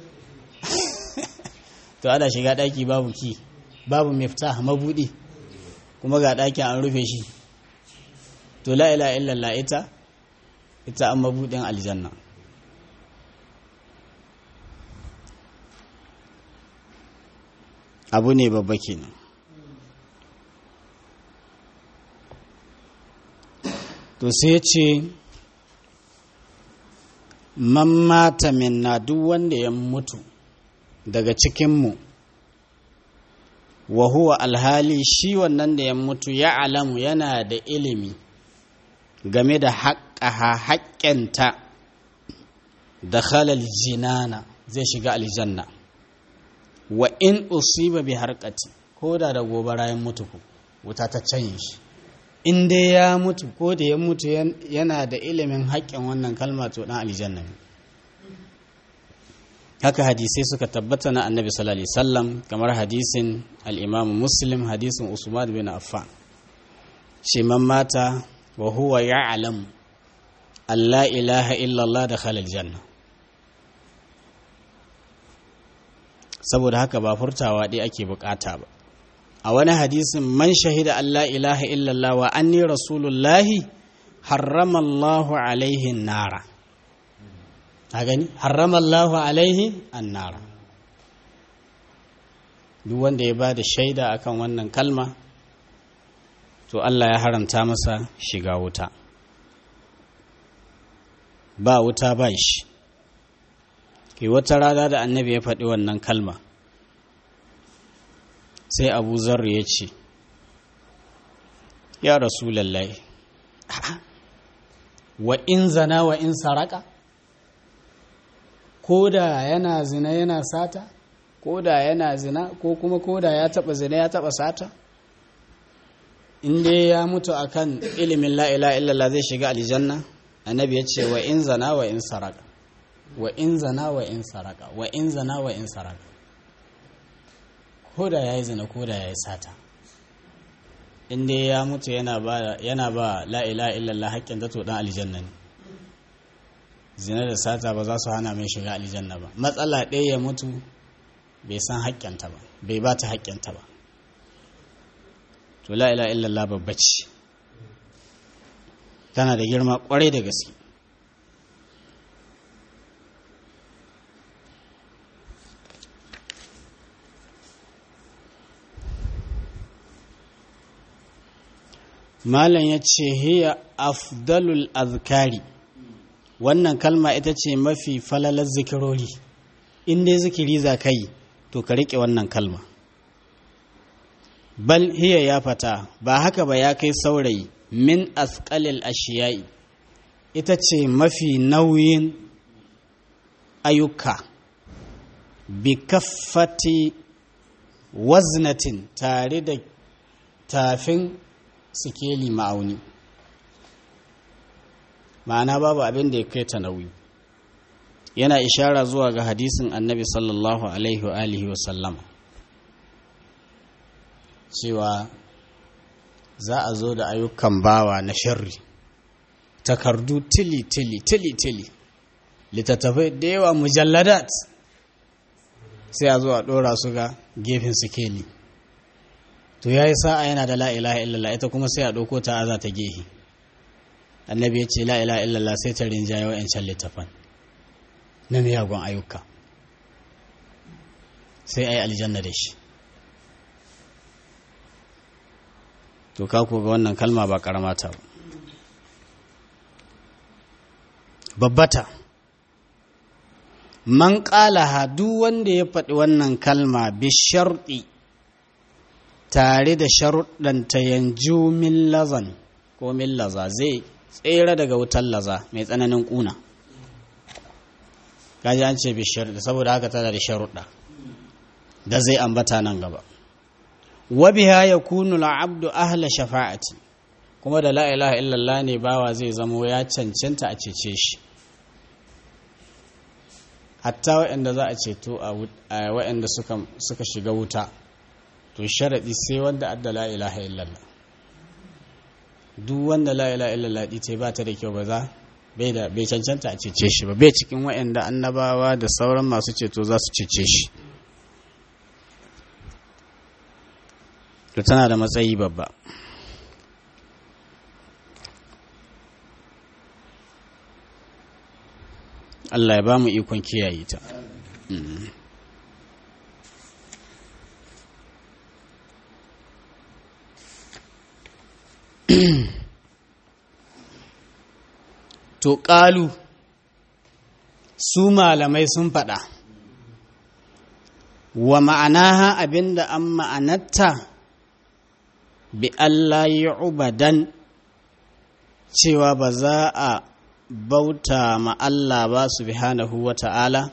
to ana shiga daki babu ki babu miftah mabudi kuma ga dakin an rufe shi to la ilaha illallah ita ita an mabudin aljanna abu ne babba kenan to sai ce man mata minna duk wanda ya mutu daga cikinmu wa huwa alhali shi wannan da ya mutu ya alamu yana da ilimi game da haƙƙaha haƙƙenta da halal jinana zai shiga aljanna wa in usiba bi harkati ko da da gobara ya mutu ku wuta ta canye shi in dai ya mutu ko da ya mutu yana da ilimin haƙƙin wannan kalma to ɗan aljanna ne haka hadisai suka tabbata na annabi sallallahu alaihi wasallam kamar hadisin al-imam muslim hadisin usman bin affan shi man mata wa huwa ya'lam an la ilaha illallah da khalal janna saboda haka ba furtawa dai ake bukata ba a wani hadisin man shahida an la ilaha illallah wa anni rasulullahi harrama Allahu alaihi nara a gani harrama Allahu alaihi annara duk wanda ya ba da shaida akan wannan kalma to Allah ya haramta masa shiga wuta ba wuta ba shi ke wata rana da annabi ya faɗi wannan kalma sai abu zarri ya ce ya rasulallah wa in zana wa in saraka ko da yana zina yana sata ko da yana zina ko kuma ko da ya taba zina ya taba sata inda ya mutu akan ilimin la'ila illallah zai shiga aljanna annabi ya ce wa in zana wa in saraka wa in zana wa in saraka wa in zana wa in saraka ko da ya yi zina ko da ya yi sata inda ya mutu yana ba la'ila illallah haƙƙin zato ɗan aljanna ne zina da sata ba za su hana mai shiga aljanna ba matsala ɗaya ya mutu bai san haƙƙinta ba bai ba ta haƙƙinta ba to la'ila illallah babba ce tana da girma ƙwarai da gaske malam ya ce hiya afdalul azkari wannan kalma ita ce mafi falalar zikirori in dai zikiri za ka yi to ka riƙe wannan kalma bal hiya ya fata ba haka ba ya kai saurayi min asƙalil ashiyai ita ce mafi nauyin ayyuka bi kaffati waznatin tare da tafin sikeli ma'auni ma'ana babu abin da ya kai ta nauyi yana ishara zuwa ga hadisin annabi sallallahu alaihi wa alihi wasallama cewa za a zo da ayyukan bawa na sharri takardu tili tili tili tili littattafai da yawa mujalladat sai a zo a ɗora su ga gefen sikeli to ya yi sa'a yana da la'ilaha illallah ita kuma sai a ɗauko ta aza ta gehe annabi ya ce la'ilaha illallah sai ta rinjaye wa'yancan littafan na miyagun ayyuka sai a yi aljanna da shi to ka ga wannan kalma ba karamata ba babbata man ƙalaha duk wanda ya faɗi wannan kalma bi sharɗi tare da sharuɗanta yanju min lazan ko min laza zai tsere daga wutar laza mai tsananin ƙuna kaji an ce bi sharɗi saboda haka tana da sharuɗa da zai ambata nan gaba wabiha ya kunu abdu ahla shafa'ati kuma da la ilaha illallah ne bawa zai zamo ya cancanta a cece shi hatta waɗanda za a ceto a waɗanda suka shiga wuta to sharaɗi sai wanda adda la ilaha illallah duk wanda la ilaha illallah ɗi ba ta da kyau ba za bai da bai cancanta a cece shi ba bai cikin waɗanda annabawa da sauran masu ceto za su cece shi to tana da matsayi babba Allah ya ba mu ikon kiyaye ta. To ƙalu su malamai sun faɗa, wa ma'anaha abinda an ma'anatta bi Allah yi ubadan cewa ba za a bauta ma Allah ba subhanahu wa ta'ala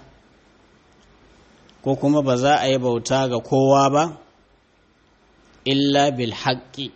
ko kuma ba za a yi bauta ga kowa ba illa bil haƙƙi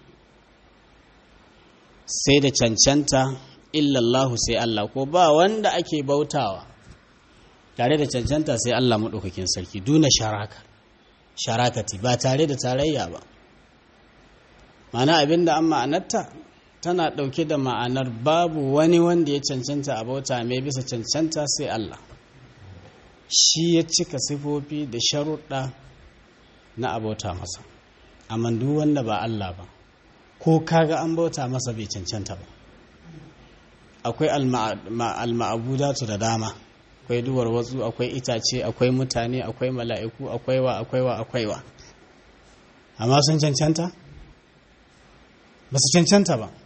sai da cancanta illallahu sai Allah ko ba wanda ake bautawa tare da cancanta sai Allah maɗaukakin sarki duna sharaka sharakati ba tare da tarayya ba mana abinda an ma'anarta tana ɗauke da ma'anar babu wani wanda ya cancanta a bauta mai bisa cancanta sai Allah shi ya cika sifofi da sharuɗa na abauta masa amma duk wanda ba Allah ba ko kaga an bauta masa bai cancanta ba akwai alma'abudatu da dama akwai duwar watsu akwai itace akwai mutane akwai mala'iku akwai wa akwai wa akwai wa amma sun cancanta ba su cancanta ba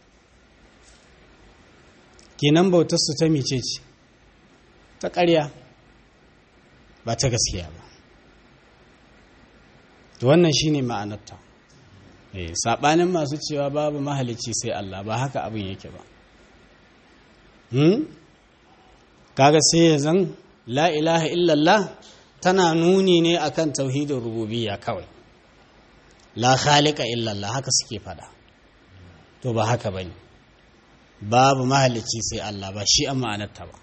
kenan bautarsu ta mice ce ta ƙarya ba ta gaskiya ba to wannan shine ma'anarta eh sabanin masu cewa babu mahalicci sai Allah ba haka abin yake ba hmm kaga sai ya zan la ilaha illallah tana nuni ne akan tauhidin rububiyya kawai la khaliqa illallah haka suke fada to ba haka bane babu mahalicci sai Allah ba shi an ma'anarta ba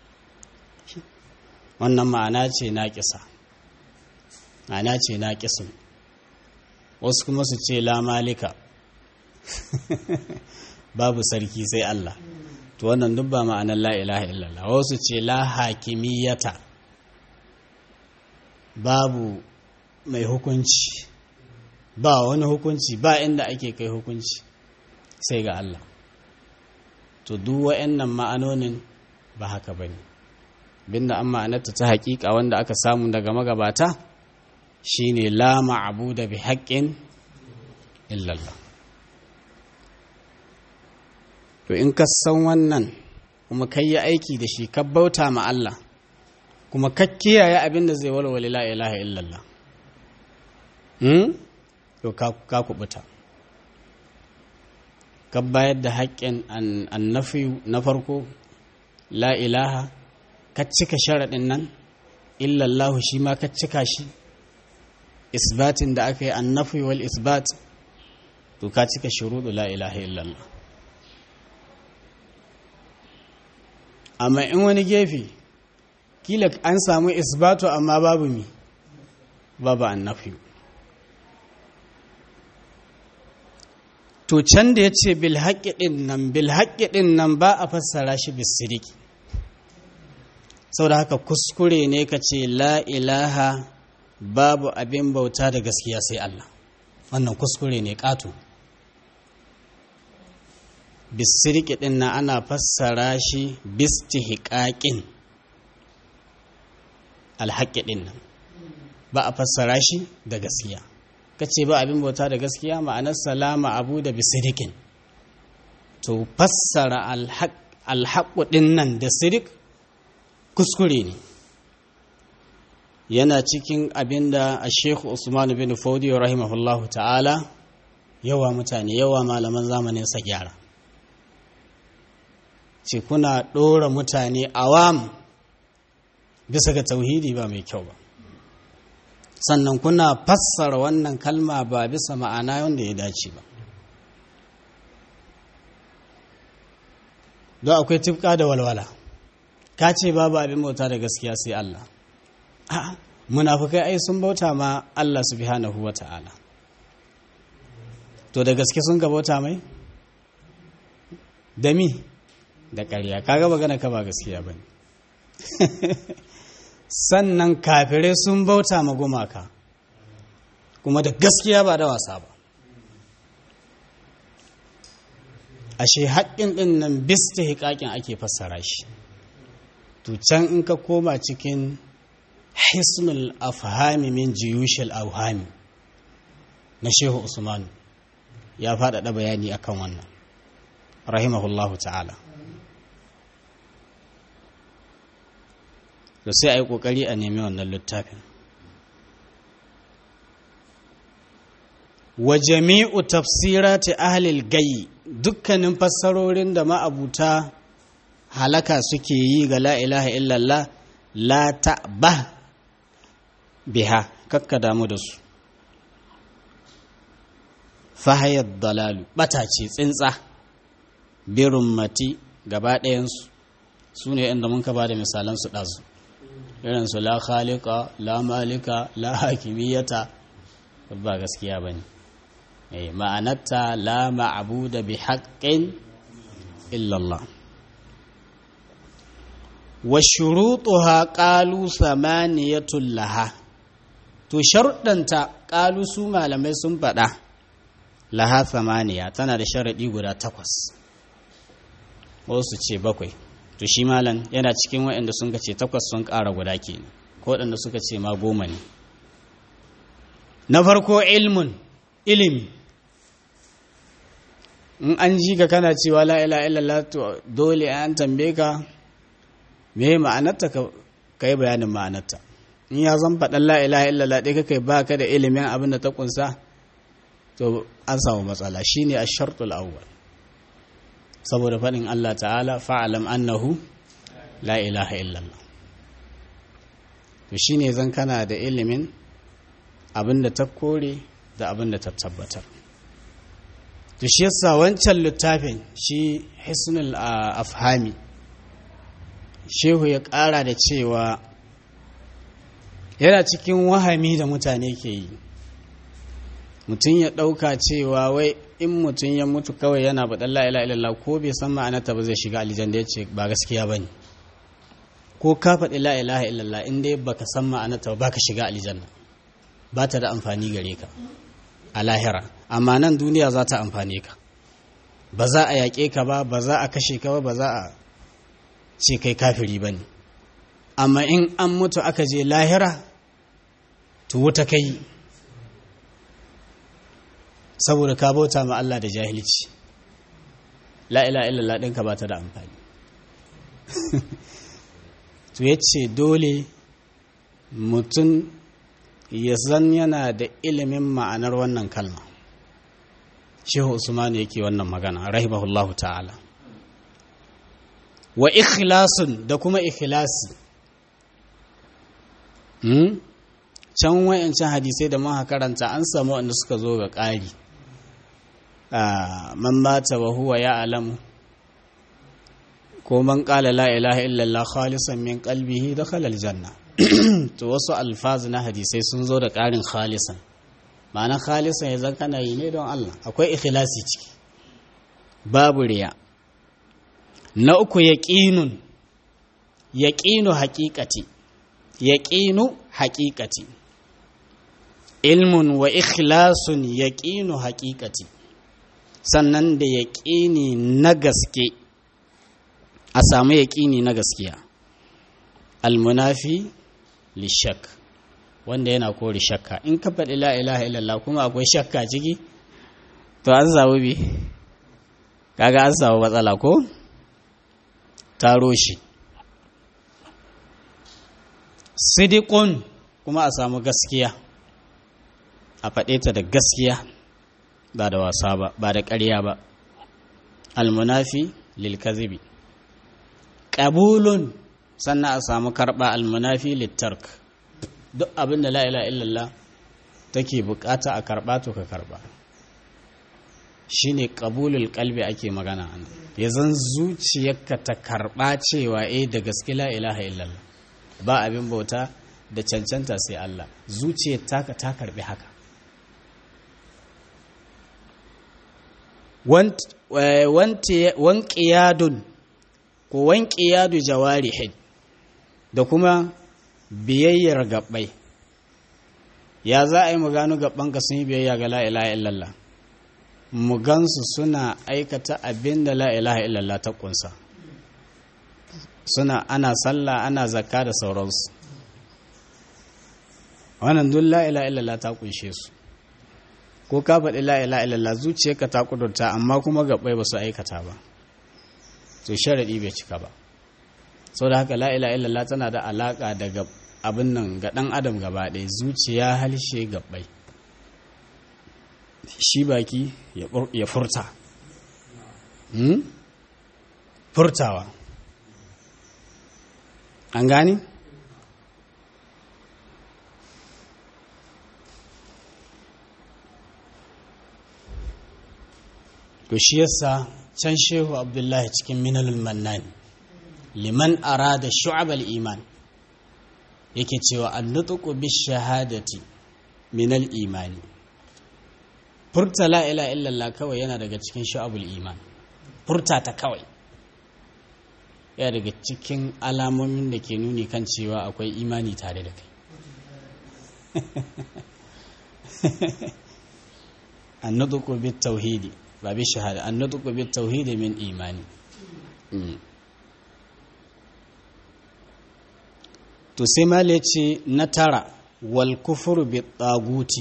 wannan ma'ana ce naƙisa ma'ana ce naƙisun wasu kuma su ce la malika babu sarki sai Allah to wannan duk ba ma'anar la ilaha illallah wasu ce la hakimiyata babu mai hukunci ba wani hukunci ba inda ake kai hukunci sai ga Allah to duk wa'annan ma'anonin ba haka bane binda an ma'anarta ta haƙiƙa wanda aka samu daga magabata shine la ma'buda bi haqqin illallah to in ka san wannan kuma kai yi aiki da shi ka bauta ma Allah kuma ka kiyaye abin da zai walwale la ilaha illallah hmm? to ka kubuta ka bayar da haƙƙin annafi na farko la ilaha ka cika sharaɗin nan illallahu shi ma ka cika shi isbatin da aka yi annafi wal isbat to ka cika shuruɗu la ilaha illallah amma in wani gefe kila an samu isbatu amma babu mi babu annafi to can da ya ce bilhaƙi ɗin nan bilhaƙi ɗin nan ba a fassara shi bisiriki sau da haka kuskure ne ka ce la ilaha babu abin bauta da gaskiya sai Allah wannan kuskure ne ƙato bisirki ɗin na ana fassara shi bistihiƙaƙin alhaƙi ɗin nan ba a fassara shi da gaskiya kace ba abin bauta da gaskiya ma'anar salama abu da bisirikin to fassara alhaƙu ɗin nan da sirik kuskure ne yana cikin abin da a shekhu usman bin faudi rahimahullahu ta'ala yawa mutane yawa malaman zamanin sa gyara ce kuna ɗora mutane awam bisa ga tauhidi ba mai kyau ba sannan kuna fassara wannan kalma ba bisa ma'ana wanda ya dace ba don akwai tifka da walwala ka ce babu abin bauta da gaskiya sai Allah a'a munafukai ai sun bauta ma Allah subhanahu wa ta'ala to da gaske sun ga bauta mai da mi da ƙarya kaga magana ka ba gaskiya bane sannan kafirai sun bauta ma gumaka kuma da gaskiya ba da wasa ba ashe haƙƙin ɗin nan bista hiƙaƙin ake fassara shi to can in ka koma cikin hisnul afhami min jiyushil auhami na shehu usman ya faɗaɗa bayani akan wannan rahimahullahu ta'ala da sai a yi ƙoƙari a nemi wannan littafin wa jami'u tafsirati ahlil gayi dukkanin fassarorin da ma'abuta halaka suke yi ga la ilaha illallah la ta'ba biha kakka damu da su fahayar dalalu bata ce tsintsa birin mati gaba ɗayansu su ne inda mun ka ba da misalansu ɗazu irinsu la khalika la malika la hakimiyata ba gaskiya ba ne ma'anarta la ma'abuda bi haƙƙin illallah wa shuruɗuha ƙalu samaniyatun laha to sharuɗanta ƙalu su malamai sun faɗa laha samaniya tana da sharaɗi guda takwas wasu ce bakwai to shi malam yana cikin waɗanda sun ce takwas sun ƙara guda ke ko waɗanda suka ce ma goma ne na farko ilmun ilimi in an ji ka kana cewa la ila illallah to dole an tambaye ka me ma'anarta ka yi bayanin ma'anarta in ya zan faɗin la ila illallah ɗaya kai ba ka da ilimin abin da ta kunsa to an samu matsala shine a shartul awwal saboda faɗin Allah ta'ala fa'alam annahu la ilaha illallah to shine zan kana da ilimin abin da ta kore da abin da ta tabbatar to shi yasa wancan littafin shi hisnul afhami shehu ya ƙara da cewa yana cikin wahami da mutane ke yi mutum ya ɗauka cewa wai in mutum ya mutu kawai yana baɗan la'ila ilallah ko bai san ma'anarta ba zai shiga alijan da ya ce ba gaskiya ba ne ko ka faɗi la'ilaha illallah in dai baka san ma'anarta ba ka shiga alijan ba ta da amfani gare ka a lahira amma nan duniya za ta amfane ka ba za a yaƙe ka ba ba za a kashe ka ba ba za a ce kai kafiri ba ne amma in an mutu aka je lahira to wuta kai saboda ka bauta ma Allah da jahilci la'ila illallah ɗinka ba ta da amfani to ya ce dole mutum ya zan yana da ilimin ma'anar wannan kalma shehu usman yake wannan magana rahimahullahu ta'ala wa ikhlasun da kuma ikhlasi can wayancan hadisai da muka karanta an samu wanda suka zo ga ƙari man mata wa huwa ya alamu ko man ƙala la ilaha illallah khalisan min qalbihi dakhala aljanna to wasu alfazu na hadisai sun zo da ƙarin khalisan ma'ana khalisan ya kana yi ne don Allah akwai ikhlasi ciki babu riya na uku yaqinun yaqinu haqiqati yaqinu haqiqati ilmun wa ikhlasun yaqinu haqiqati sannan da yaqini na gaske a samu yaqini na gaskiya almunafi lishak wanda yana kore shakka in ka faɗi la ilaha illallah kuma akwai shakka ciki to an samu bi kaga an samu matsala ko taro shi sidikun kuma a samu gaskiya a faɗe ta da gaskiya ba da wasa ba ba da ƙarya ba almunafi lilkazibi ƙabulun sannan a samu karɓa almunafi littark duk abin da la'ila illallah take bukata a karɓa to ka karɓa shi ne ƙabulul ƙalbi ake magana ya zan zuciyarka ta karɓa cewa eh da gaske la'ilaha illallah ba abin bauta da cancanta sai Allah zuciyar taka ta karɓi haka wanƙiyadun ko wanƙiyadu jawarihin da kuma biyayyar gabbai ya za a yi mu gano gabbanka sun yi biyayya ga la'ilaha illallah mu gansu suna aikata abin da la'ilaha illallah ta kunsa suna ana sallah ana zakka da sauransu wannan duk la'ilaha illallah ta kunshe su ko ka faɗi la'ilaha illallah zuciyarka ta kudurta amma kuma gabbai ba su aikata ba to sharaɗi bai cika ba sau da haka la'ilaha illallah tana da alaƙa daga abin nan ga ɗan adam gaba ɗaya zuciya halshe gabbai shi baki ya furta furtawa an gani to shi yasa can shehu abdullahi cikin minalul mannan liman arada shu'abal iman yake cewa an nutuku bi shahadati minal imani furta la ila illallah kawai yana daga cikin sha'abul iman furta ta kawai yana daga cikin alamomin da ke nuni kan cewa akwai imani tare da kai annaduku bit tauhidi ba bi shahada annaduku bit tauhidi min imani to sai male ce na tara wal kufuru bi taguti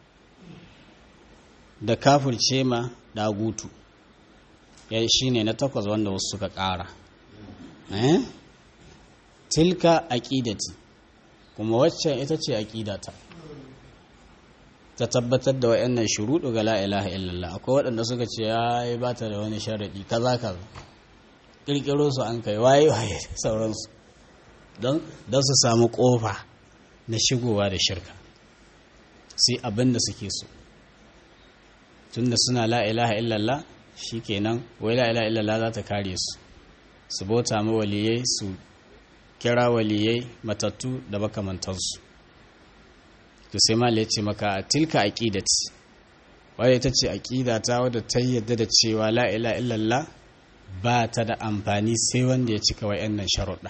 da kafirce ma dagutu ya shi ne na takwas wanda wasu suka ƙara eh? tilka aƙidati kuma waccan ita ce aƙidata ta tabbatar da wa'annan shuruɗu ga la'ilaha illallah akwai waɗanda suka ce ya yi ba ta da wani sharaɗi kaza kaza ƙirƙiro su an kai waye waye sauransu don su samu ƙofa na shigowa da shirka sai abin da suke so tunda suna la ilaha illallah shikenan wai la ilaha illallah za ta kare su su bauta ma waliyai su kira waliyai matattu da makamantansu to sai ma ce maka tilka aqidati wadda ita ce aqida ta wadda ta yadda da cewa la ilaha illallah ba ta da amfani sai wanda ya cika wayannan sharuɗa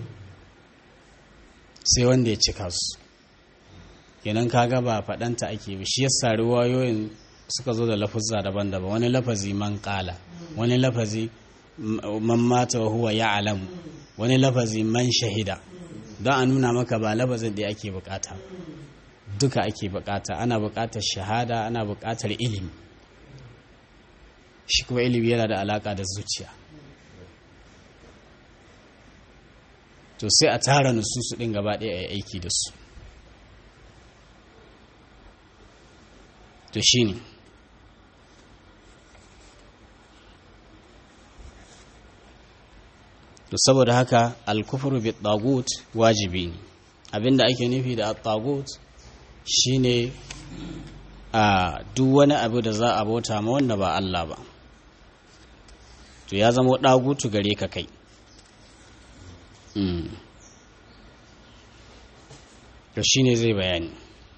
sai wanda ya cika su kenan kaga ba faɗanta ake bi shi yasa riwayoyin suka zo da lafuzza daban-daban wani lafazi man kala wani lafazi man mata wa huwa ya'lamu wani lafazi man shahida don a nuna maka ba lafazin da ake bukata duka ake bukata ana bukatar shahada ana bukatar ilimi shi kuma ilimi yana da alaka da zuciya to sai a tara nususu din gaba ɗaya a yi aiki da su to shine ne to saboda haka alkufuru bi tagut wajibi ne abinda ake nufi da tagut shine a duk wani abu da za a bauta ma wanda ba Allah ba to ya zama dagutu gare ka kai to shine zai bayani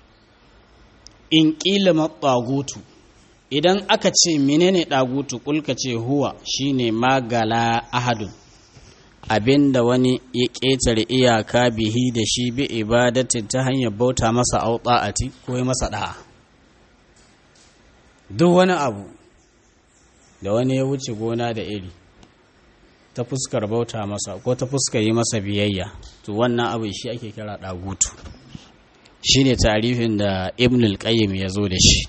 in ƙila maɓagutu idan aka ce menene ɗagutu ƙulka ce huwa shine magala ahadun abinda wani ya ƙetare iyaka bihi da shi bi ibadatin ta hanyar bauta masa auɗa'ati ko yi masa ɗa'a duk wani abu da wani ya wuce gona da iri ta fuskar bauta masa ko ta fuskar yi masa biyayya to wannan abu shi ake kira ɗagutu shi ne tarifin da ibn al-qayyim ya zo da shi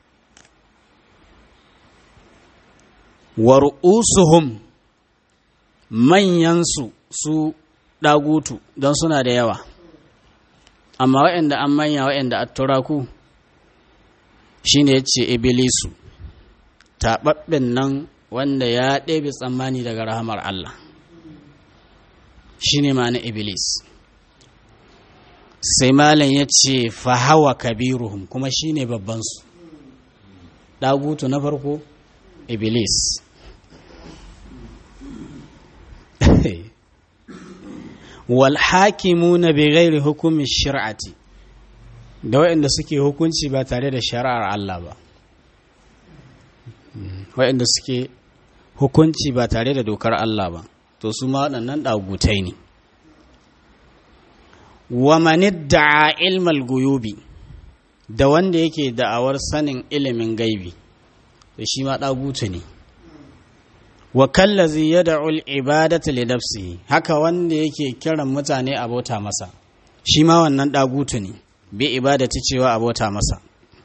war'usuhum manyansu su ɗagutu don suna da yawa amma waɗanda an manya waɗanda a turaku shi ne ya ce ibilisu taɓaɓɓen nan wanda ya ɗebe tsammani daga rahamar Allah shi ne ma'ana iblis sai malam ya ce fahawa kabiruhum kuma shi ne babbansu ɗagutu na farko iblis walhakimuna bi ghairi hukumin shir'ati da waɗanda suke hukunci ba tare da shari'ar Allah ba waɗanda suke hukunci ba tare da dokar Allah ba to su ma waɗannan ɗagutai ne wa manidda'a ilmal guyubi da wanda yake da'awar sanin ilimin gaibi da shi ma ɗagutu ne wa kallazi ya da'ul ibadata li nafsihi haka wanda yake kiran mutane a bauta masa shi ma wannan ɗagutu ne bi ibadati cewa a bauta masa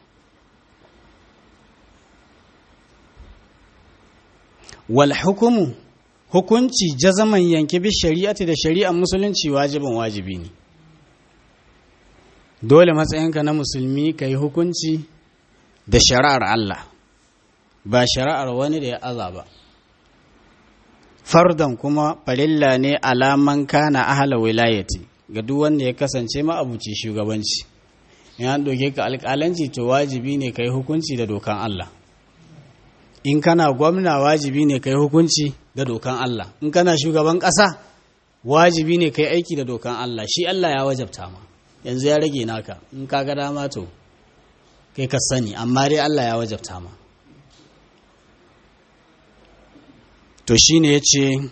wal hukumu hukunci jazaman yanke bi shari'ati da shari'ar musulunci wajibin wajibi ne dole matsayinka na musulmi ka yi hukunci da shari'ar Allah ba shari'ar wani da ya aza ba fardan kuma farilla ne alaman kana ahala wilayati ga duk wanda ya kasance ma'abuci shugabanci in an ɗauke ka alƙalanci to wajibi ne ka yi hukunci da dokan Allah in kana gwamna wajibi ne ka yi hukunci da dokan Allah in kana shugaban ƙasa wajibi ne ka yi aiki da dokan Allah shi Allah ya wajabta ma yanzu ya rage naka in ka ga dama to kai ka sani amma dai Allah ya wajabta ma to shine yace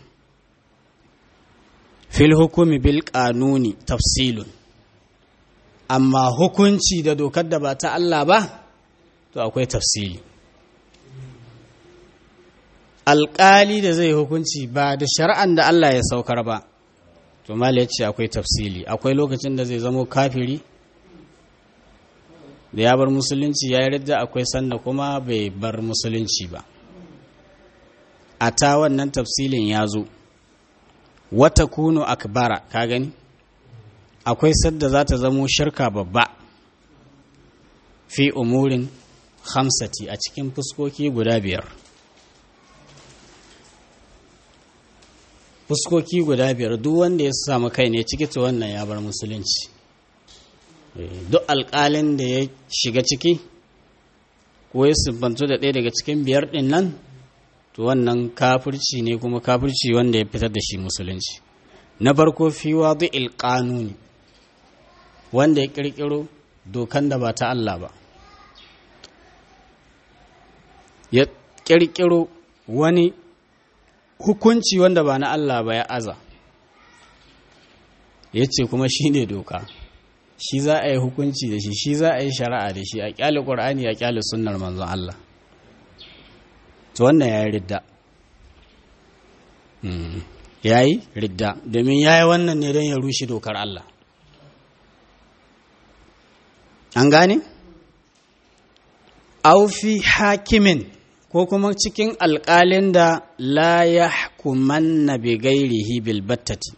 fil hukumi bil qanuni tafsilun amma hukunci da dokar da ba ta Allah ba to akwai tafsili alƙali da zai hukunci ba da shari'an da Allah ya saukar ba to mala ya ce akwai tafsili akwai lokacin da zai zamo kafiri da ya bar musulunci ya yarda akwai sanda kuma bai bar musulunci ba a ta wannan tafsilin ya zo wata kuno akbara ka gani akwai sadda za ta zamo shirka babba fi umurin hamsati a cikin fuskoki guda biyar fuskoki guda biyar duk wanda ya samu kai ne ciki ta wannan ya bar musulunci duk alƙalin da ya shiga ciki ko ya siffantu da ɗaya daga cikin biyar ɗin nan to wannan kafirci ne kuma kafirci wanda ya fitar da shi musulunci na farko fi wadu ilƙanuni wanda ya ƙirƙiro dokan da ba ta Allah ba ya ƙirƙiro wani hukunci wanda ba na Allah ba ya aza ya ce kuma shi ne doka shi za a yi hukunci da shi shi za a yi shari'a da shi a kyale ƙwar'ani a kyale sunnar manzon Allah to wannan ya yi ridda ya yi ridda domin ya yi wannan ne don ya rushe dokar Allah an gane? aufi hakimin ko kuma cikin alƙalin da la ya hukumanna bi gairihi bil battati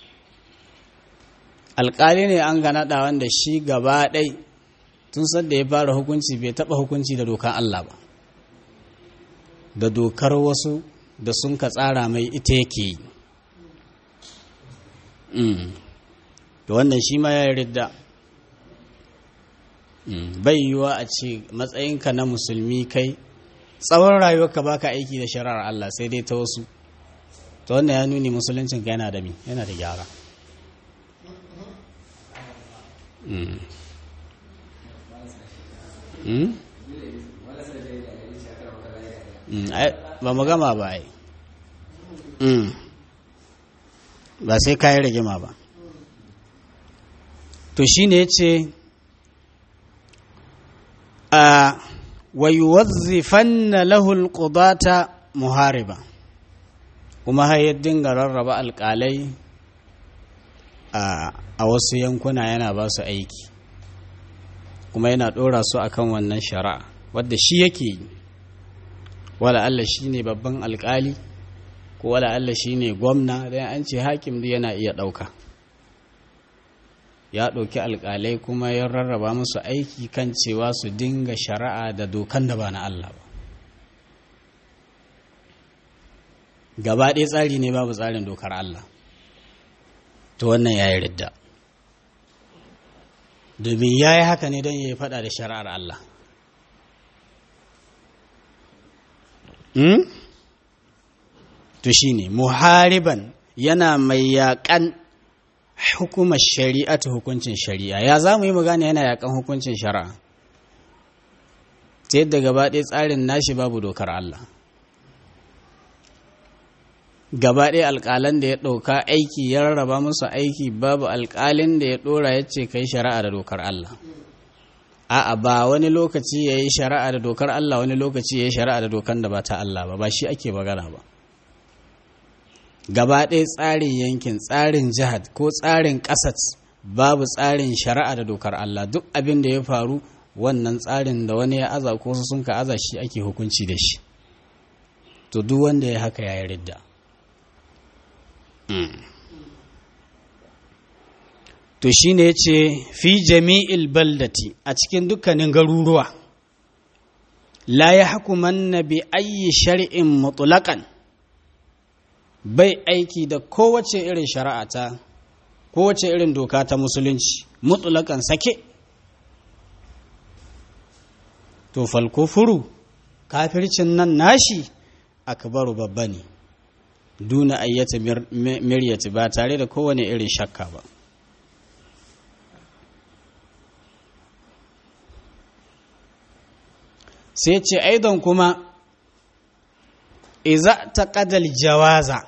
alƙali ne an gana da wanda shi gaba ɗai tun sadda ya fara hukunci bai taɓa hukunci da dokar Allah ba da dokar wasu da sun ka tsara mai ita yake yi da wannan shi ma ya yi ridda bai yiwuwa a ce matsayinka na musulmi kai tsawon rayuwarka baka aiki da shari'ar Allah sai dai ta wasu ta wannan ya nuni musuluncinka yana da mi yana da gyara ba mu gama ba ai ba sai kayi rigima ba to shi ne ya ce a wayuwazzifanna lahul qudata muhariba kuma har ya dinga rarraba alƙalai a wasu yankuna yana ba su aiki kuma yana ɗora su akan wannan shari'a wadda shi yake yi wala Allah shi ne babban alƙali ko wala Allah shi ne gwamna don an ce hakim yana iya ɗauka ya ɗauki alƙalai kuma ya rarraba musu aiki kan cewa su dinga shari'a da dokan da ba na Allah ba gaba ɗaya tsari ne babu tsarin dokar Allah to wannan ya yi ridda domin ya yi haka ne don ya yi faɗa da shari'ar Allah to shi ne muhariban yana mai yaƙan hukumar shari'a ta hukuncin shari'a ya za mu yi magana yana yaƙan hukuncin shari'a ta yadda gaba ɗaya tsarin nashi babu dokar Allah gaba ɗaya alƙalan da ya ɗauka aiki ya rarraba musu aiki babu alƙalin da ya ɗora ya ce ka yi shari'a da dokar Allah a'a ba wani lokaci ya yi shari'a da dokar Allah wani lokaci ya yi shari'a da dokar da ba ta Allah ba ba shi ake magana ba gaba ɗaya tsarin yankin tsarin jihar ko tsarin ƙasat babu tsarin shari'a da dokar Allah duk abin da ya faru wannan tsarin da wani ya aza ko sun ka aza shi ake hukunci da shi to duk wanda ya haka ya yi ridda to shi ne ce fi jami'il baldati a cikin dukkanin garuruwa la ya hakuman na bi ayi shari'in mutulakan bai aiki da kowace irin shari'a ta kowace irin doka ta musulunci mutulakan sake to falkufuru kafircin nan nashi akbaru babba ne duna ayyata miryati ba tare da kowane irin shakka ba sai ce aidan kuma iza ta kadal jawaza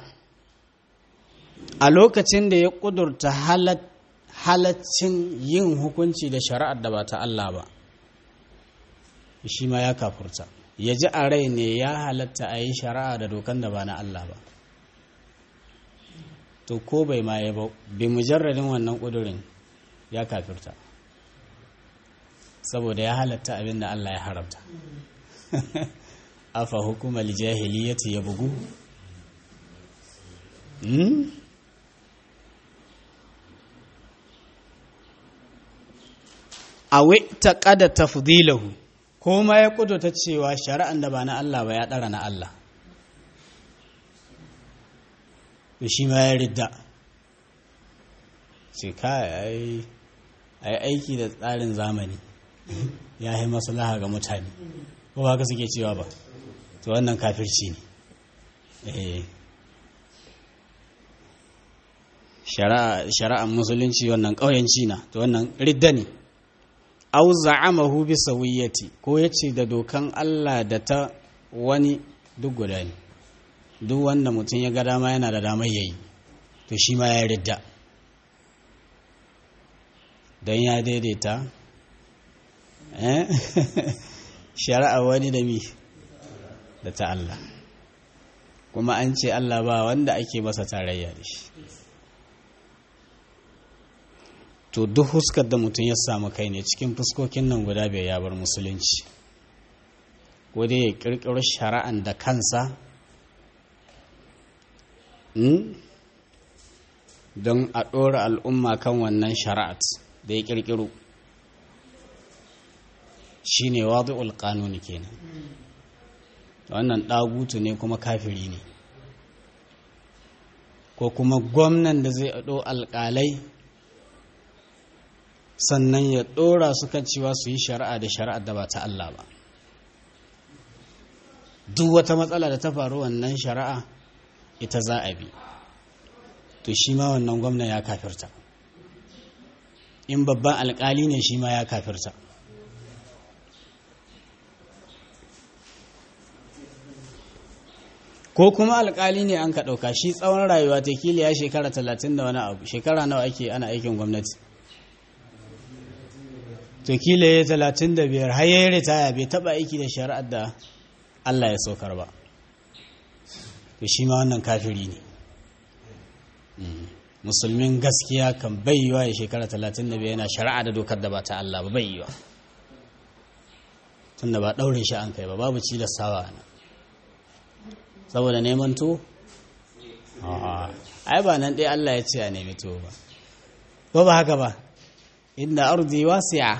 a lokacin da ya kudurta halaccin yin hukunci da shari'ar da ba ta Allah ba shi ma ya kafurta ya ji a rai ne ya halatta a yi shari'a da dokan da ba na Allah ba to ko bai ma ya ba bi mujarradin wannan kudurin ya kafirta saboda ya halatta abin da Allah ya haramta afa hukumar jahiliyyati ya bugu a ta kada tafdilahu ko ma ya kudurta cewa shari'an da ba na Allah ba ya ɗara na Allah da shi ma ya ridda ce kai a yi aiki da tsarin zamani ya yi maslaha ga mutane ko ba ka suke cewa ba to wannan kafirci ne shari'an musulunci wannan ƙauyenci na to wannan ridda ne au za'amahu bi sawiyyati ko yace da dokan Allah da ta wani duk guda ne duk wanda mutum ya ga dama yana da damar yayi to shi ma ya ridda don ya daidaita shari'a wani da mi da ta Allah kuma an ce Allah ba wanda ake masa tarayya da shi to duk huskar da mutum ya samu kai ne cikin fuskokin nan guda bai ya bar musulunci ko dai ya kirkiro shari'an da kansa don a ɗora al'umma kan wannan shari'at da ya kirkiro shi ne wadu'ul ƙanuni kenan wannan ɗagutu ne kuma kafiri ne ko kuma gwamnan da zai ɗo alƙalai sannan ya ɗora su kan cewa su yi shari'a da shari'ar da ba ta Allah ba duk wata matsala da ta faru wannan shari'a ita za a bi to shi ma wannan gwamna ya kafirta in babban alkali ne shi ma ya kafirta ko kuma alkali ne an ka ɗauka shi tsawon rayuwa ta kila ya shekara talatin da wani abu shekara nawa ake ana aikin gwamnati to kila ya talatin da biyar har ya ritaya bai taɓa aiki da shari'ar da Allah ya saukar ba to shi ma wannan kafiri ne musulmin gaskiya kan bai yiwa ya shekara talatin da biyar yana shari'a da dokar da ba ta Allah ba bai yiwa tun da ba ɗaure shi an kai ba babu cilastawa na saboda neman to ai ba nan ɗaya Allah ya ce a nemi to ba ko ba haka ba inda ardi wasi'a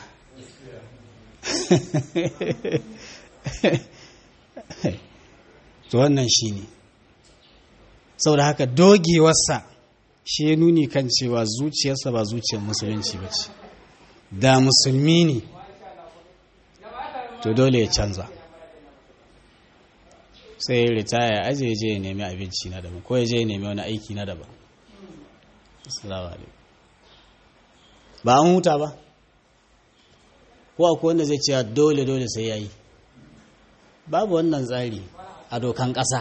to wannan shi ne saboda haka dogewarsa shi ya nuni kan cewa zuciyarsa ba zuciyar musulunci ba ce da musulmi ne to dole ya canza sai ya ritaya ya aje je ya nemi abinci na daban ko ya je ya nemi wani aiki na daban ba an huta ba ko akwai wanda zai cewa dole dole sai ya yi babu wannan tsari a dokan ƙasa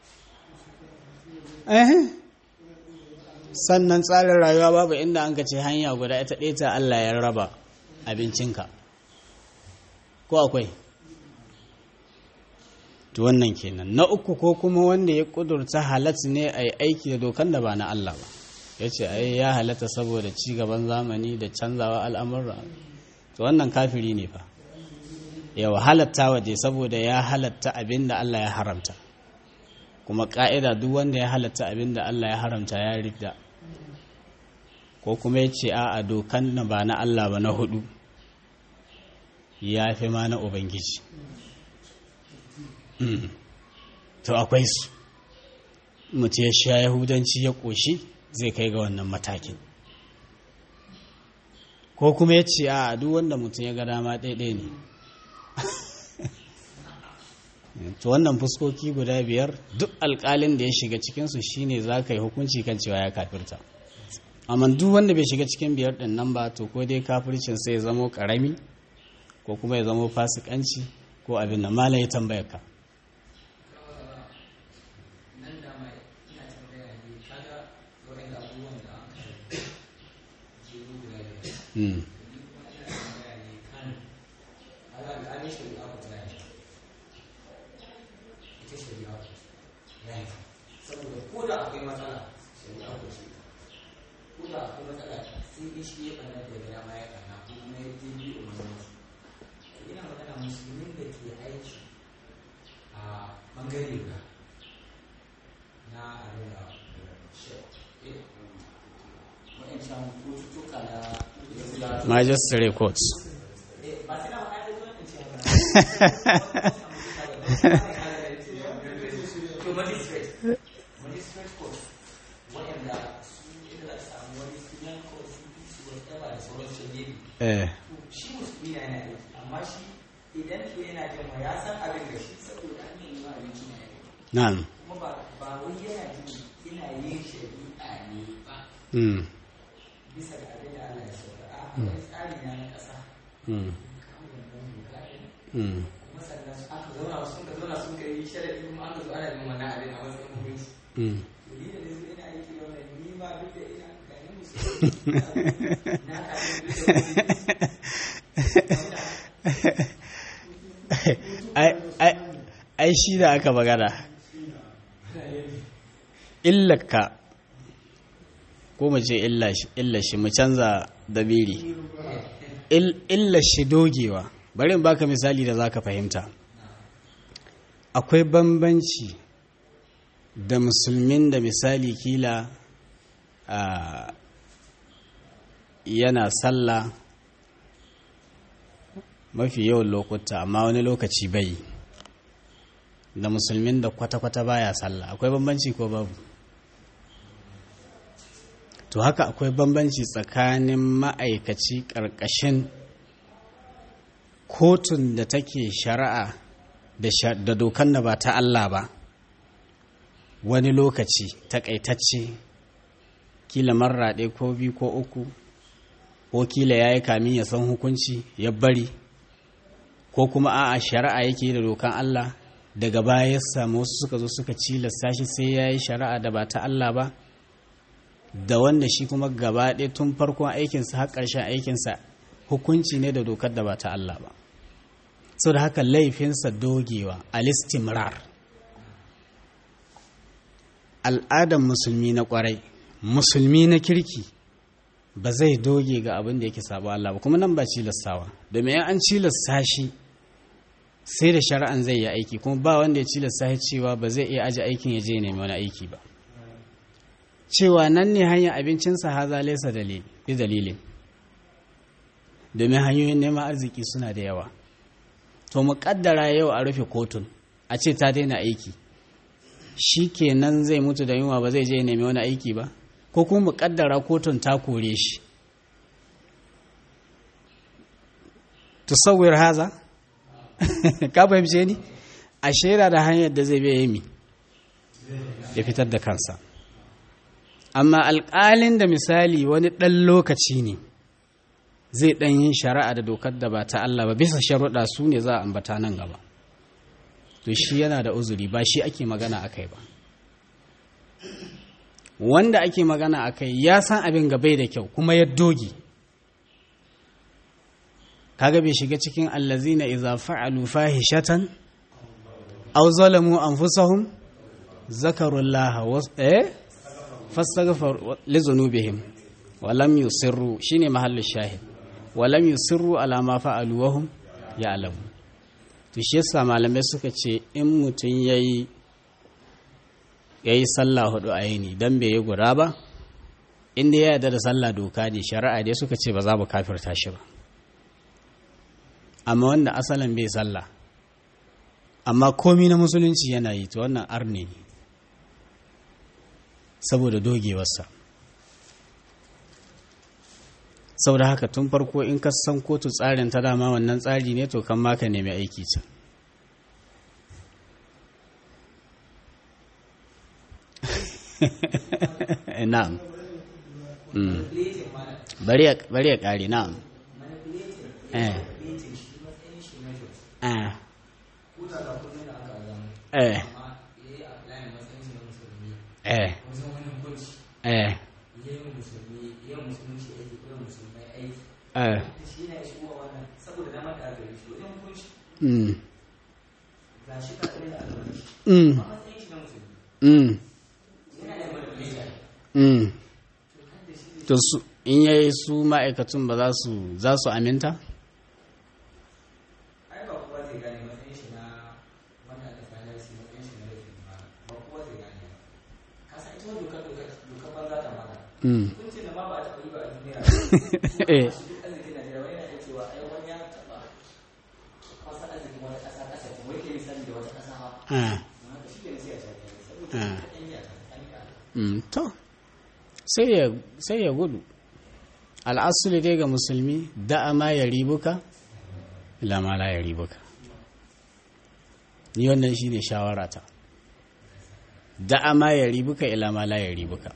sannan tsarin rayuwa babu inda an ka ce hanya guda ita ɗaya ta Allah ya raba abincinka ko akwai to wannan kenan na uku ko kuma wanda ya kudurta halat ne a yi aiki da dokan da ba na Allah ba ya ce ai ya halatta saboda ci gaban zamani da canzawa al'amurra to wannan kafiri ne fa yawa halatta waje saboda ya halatta abin da Allah ya haramta kuma ka'ida duk wanda ya halatta abin da Allah ya haramta ya ridda ko kuma ya ce a dokan na ba na Allah ba na hudu ya fi ma na Ubangiji to akwai su mutu ya sha yahudanci ya ƙoshi zai kai ga wannan matakin ko kuma ya ce a duk wanda mutum ya ga dama ɗaiɗai ne to wannan fuskoki guda biyar duk alƙalin da ya shiga cikinsu shine za ka yi hukunci kan cewa ya kafirta amma duk wanda bai shiga cikin biyar ɗin nan ba to ko dai kafircin sai ya zamo ƙarami ko kuma ya zamo fasikanci ko abin da mala ya tambaya ka Mm. saboda ko da akwai matsala shari'a ko ce ko da akwai matsala sai in shi ya ɓanna da gida ma ya ɓanna ko kuma ya je biyu umarnin su ina magana musulmin da ke aiki a ɓangare guda na abin da wa'ancan cututtuka na Magistrate courts. ba sai na ma'aikata zuwa in ce haka to magistrate magistrate court waɗanda su ita za samu wani sunan court su bi su wasu ɗaba da sauran shirye Eh. shi musulmi na yana aiki amma shi idan to yana jin ya san abin da shi saboda an yi ma abinci na yau Na'am. kuma ba ba wai yana jin ina yin shari'a ne ba Mm. bisa ga abin da Allah ya sauka a akwai tsari na na ƙasa Mm. kawo wannan doka ɗin Mm. kuma sannan aka zauna sun ka zauna sun ka yi sharaɗi kuma aka zo ana yin wannan abin a matsayin hukunci Mm. ni da nizo ina aiki da wannan ni ma duk da ina ganin musulmi na kaɗin duk da ai ai- ai shi da aka magana illaka ko mu ce illa shi illa shi mu canza dabiri Il- illa shi dogewa bari in baka misali da zaka fahimta akwai bambanci da musulmin da misali kila a yana sallah mafi yawan lokuta amma wani lokaci bai da musulmin da kwata-kwata baya sallah akwai bambanci ko babu to haka akwai bambanci tsakanin ma'aikaci ƙarƙashin kotun da take shari'a da sha- da dokan da ba ta Allah ba wani lokaci takaitacce kila marra ɗaya ko biyu ko uku ko kila ya yi kamin ya san hukunci ya bari ko kuma a'a shari'a yake da dokan Allah daga baya ya samu wasu suka zo suka cilasta shi sai ya yi shari'a da ba ta Allah ba da wanda shi kuma gaba ɗaya tun farkon aikinsa har ƙarshen aikinsa hukunci ne da dokar da ba ta Allah ba so da haka laifinsa dogewa alistimrar al'adar musulmi na kwarai musulmi na kirki ba zai doge ga abin da yake sabo Allah ba kuma nan ba cilastawa domin an cilasta shi sai da shari'an zai yi aiki kuma ba wanda ya cilasta shi cewa ba zai iya aji aikin ya je nemi wani aiki ba cewa nan ne hanyar abincinsa haza laisa dalilin domin hanyoyin neman arziki suna da yawa to mu kaddara yau a rufe kotun a ce ta daina aiki shi kenan zai mutu da yunwa ba zai je nemi wani aiki ba ko kuma mu kaddara kotun ta kore shi tusawwir haza ka fahimce ni a shaida da hanyar da zai biya mi ya fitar da kansa amma alƙalin da misali wani ɗan lokaci ne zai ɗan yin shari'a da dokar da ba ta Allah ba bisa sharuɗa su ne za a ambata nan gaba to shi yana da uzuri ba shi ake magana a kai ba wanda ake magana a kai ya san abin gabai da kyau kuma ya doge kaga bai shiga cikin allazina idza fa'alu fahishatan aw zalamu anfusahum zakarullaha was eh fastaghfar li dhunubihim wa lam yusirru shine mahallu shahid wa lam yusirru ala ma fa'alu wa hum ya'lamu to shi yasa malamai suka ce in mutun yayi yayi sallah hudu a yini dan bai yi guda ba inda ya yarda da sallah doka ne shari'a dai suka ce ba za mu kafirta shi ba amma wanda asalin bai sallah amma komi na musulunci yana yi to wannan arne ne saboda dogewarsa saboda haka tun farko in ka san kotu tsarin ta dama wannan tsari ne to kan maka nemi aiki can na'am bari ya kare na'am eh eh eh eh eh eh mm mm mm mm to su in yayi su ma'aikatun ba za su za su aminta Mm. eh to sai ya gudu al'asuli dai ga musulmi da'a ma ya ribuka ila ma la ya ribuka ni wannan shine shawarata da'a ma ya ribuka ila ma la ya ribuka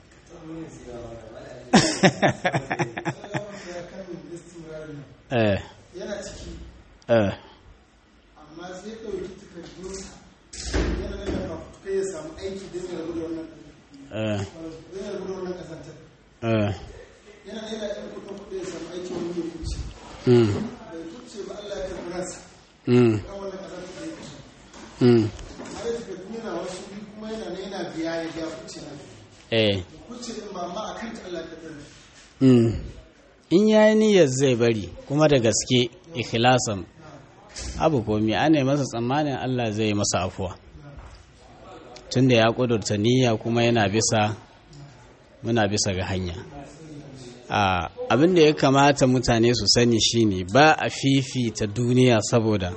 eh yana ciki eh amma sai ɗauki takardunsa yana nuna fafutuka ya samu aiki don ya rabu da wannan eh don ya rabu da wannan ƙasantar eh yana yana ɗan kuɗin kuɗi ya samu aiki wani ya kuce mm bai kuce ba Allah ya karɓi ransa mm kan wannan ƙasantar da ya kuce mm amma da takardu yana wasu biyu kuma yana na yana biya ya biya kuce na eh kuce din ba amma a kanta Allah ya karɓi Mm. in ya yi niyyar zai bari kuma da gaske ikhlasan abu komi ana masa tsammanin Allah zai masa afuwa tunda ya kudurta niyya kuma yana bisa muna bisa ga hanya a abin da ya kamata mutane su sani shine ba a fifita duniya saboda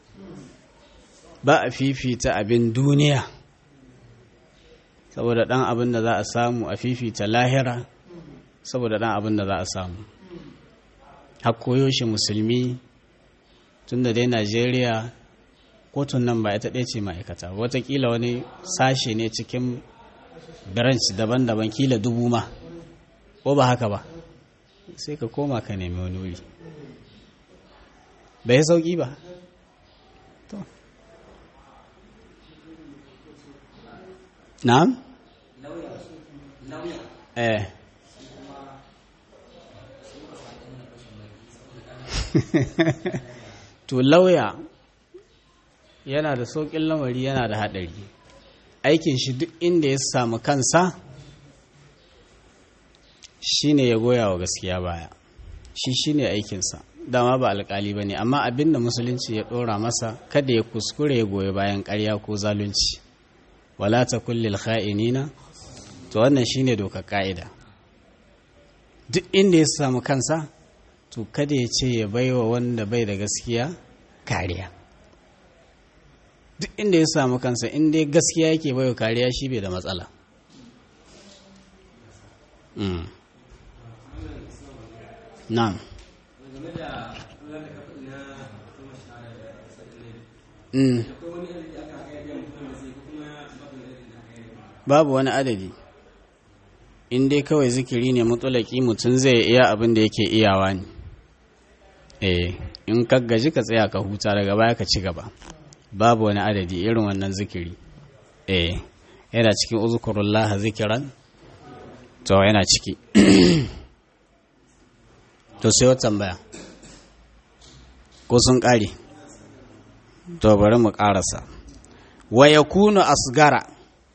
ba a fifita abin duniya saboda dan abin da za a samu a fifita lahira saboda ɗan abin da za a samu hakkoyo shi musulmi tun da dai najeriya kotun nan ba ita ɗaya ce ma'aikata watakila wani sashe ne cikin branch daban-daban kila dubu ma ko ba haka ba sai ka koma ka nemi wani wuri bai sauƙi ba to na'am lauya lauya eh shi kuma shi ba sa ɗan na fashin baki saboda ɗan to lauya yana da sauƙin lamari yana da haɗari aikin shi duk inda ya samu kansa shine ya goya wa gaskiya baya shi shine aikinsa dama ba alƙali ba ne amma abin da musulunci ya ɗora masa kada ya kuskure ya goyi bayan ƙarya ko zalunci wala ta kullil kha'inina to wannan shine dokar ka'ida duk inda ya samu kansa to kada ya ce ya baiwa wanda bai da gaskiya kariya duk inda ya samu kansa inda gaskiya yake baiwa kariya shi bai da matsala Mm. na'am game da kula da kafa na kuma shahada da sakin Mm. akwai wani adadi da aka kai biyan mutum da sai ko kuma babu wani adadi da aka yi babu wani adadi in dai kawai zikiri ne mutulaki mutum zai iya abin da yake iyawa ne eh in ka gaji ka tsaya ka huta daga baya ka ci gaba babu wani adadi irin wannan zikiri eh yana cikin uzkurullah zikiran to yana ciki to sai wata tambaya ko sun kare to bari mu karasa wa yakunu asgara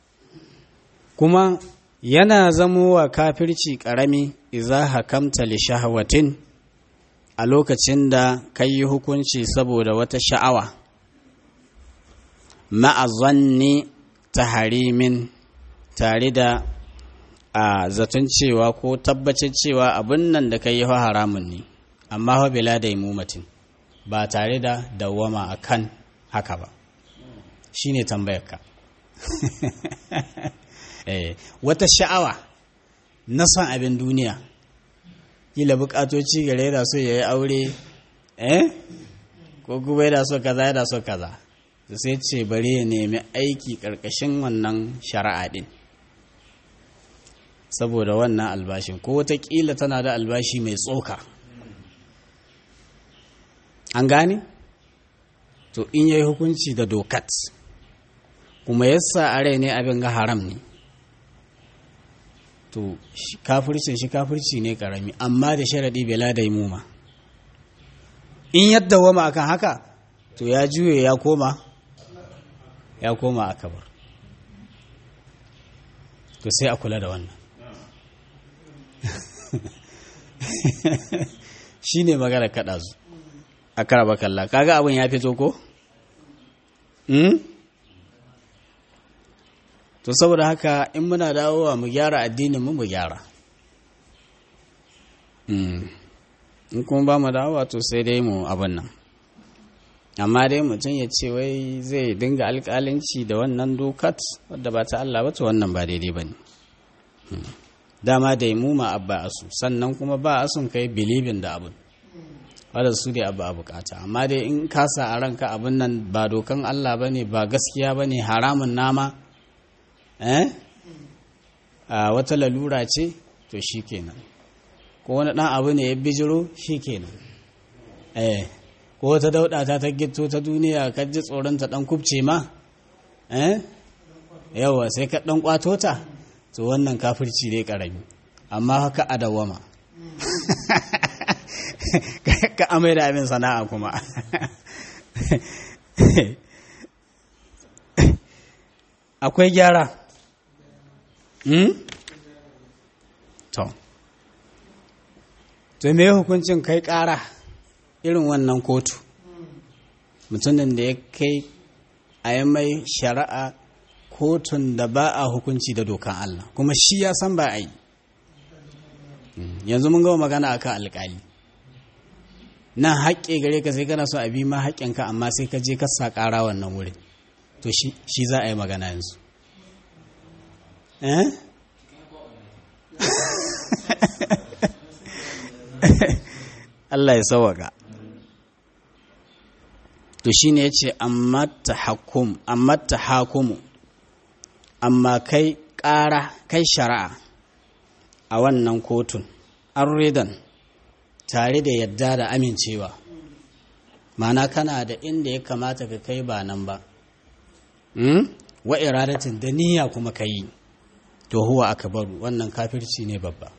kuma yana zamowa kafirci ƙarami iza hakamta li shahwatin a lokacin da ka yi hukunci saboda wata sha'awa ma'azanni ta harimin tare da a zaton cewa ko tabbacin cewa abin nan da ka yi haramun ne amma fa bila da imumatin ba tare da dawwama akan haka ba shine tambayarka eh, wata sha'awa na son abin duniya kila bukatoci gare da so ya yi aure eh ko kuma yana so kaza yana so kaza to sai ce bari ya nemi aiki karkashin wannan shari'a din saboda wannan albashin ko watakila tana da albashi mai tsoka an gane to in yayi hukunci da dokat kuma yasa a rai ne abin ga haram ne to shi- kafircin shi kafirci ne karami amma da sharaɗi bela da muma in yadda wama akan haka to ya juye ya koma ya koma akabar to sai a kula da wannan shi ne magana kaɗa su a karaba kalla kaga abin ya fito ko? Hmm? to saboda haka in muna dawowa mu gyara addinin mu mu gyara Mm. in kuma ba mu dawowa to sai dai mu abin nan amma dai mutum ya ce wai zai dinga alƙalanci da wannan dokat wadda ba ta Allah ba to wannan ba daidai ba ne dama da mu ma abba asu sannan kuma ba asun kai bilibin da abin wadda su dai abu a bukata amma dai in kasa a ranka abin nan ba dokan Allah ba ne ba gaskiya ba ne haramun nama eh a wata lalura ce to shi kenan ko wani ɗan abu ne ya bijiro shi kenan eh ko wata dauɗa ta ta gito ta duniya ka ji tsoron ta ɗan kubce ma eh yawa sai ka ɗan ƙwato ta to wannan kafirci ne ƙarami amma haka a dawama ka amai da abin sana'a kuma akwai gyara Hmm? To. To me hukuncin kai ƙara irin wannan kotu? Mutumin da ya kai a yi mai shari'a kotun da ba a hukunci da dokan Allah, kuma shi ya san ba a yi. Yanzu mun gama magana akan alƙali. Nan haƙƙe gare ka sai kana so a bi ma haƙƙinka amma sai ka je ka sa ƙara wannan wurin. To shi shi za a yi magana yanzu. eh Allah ya sawaka to shine yace amma tahakkum amma tahakumu amma kai ƙara kai shari'a a wannan kotun an ridan tare da yadda da amincewa mana kana da inda ya kamata ka kai ba nan ba Hmm? wa iradatin da niyya kuma ka yi to huwa akbaru wannan kafirci ne babba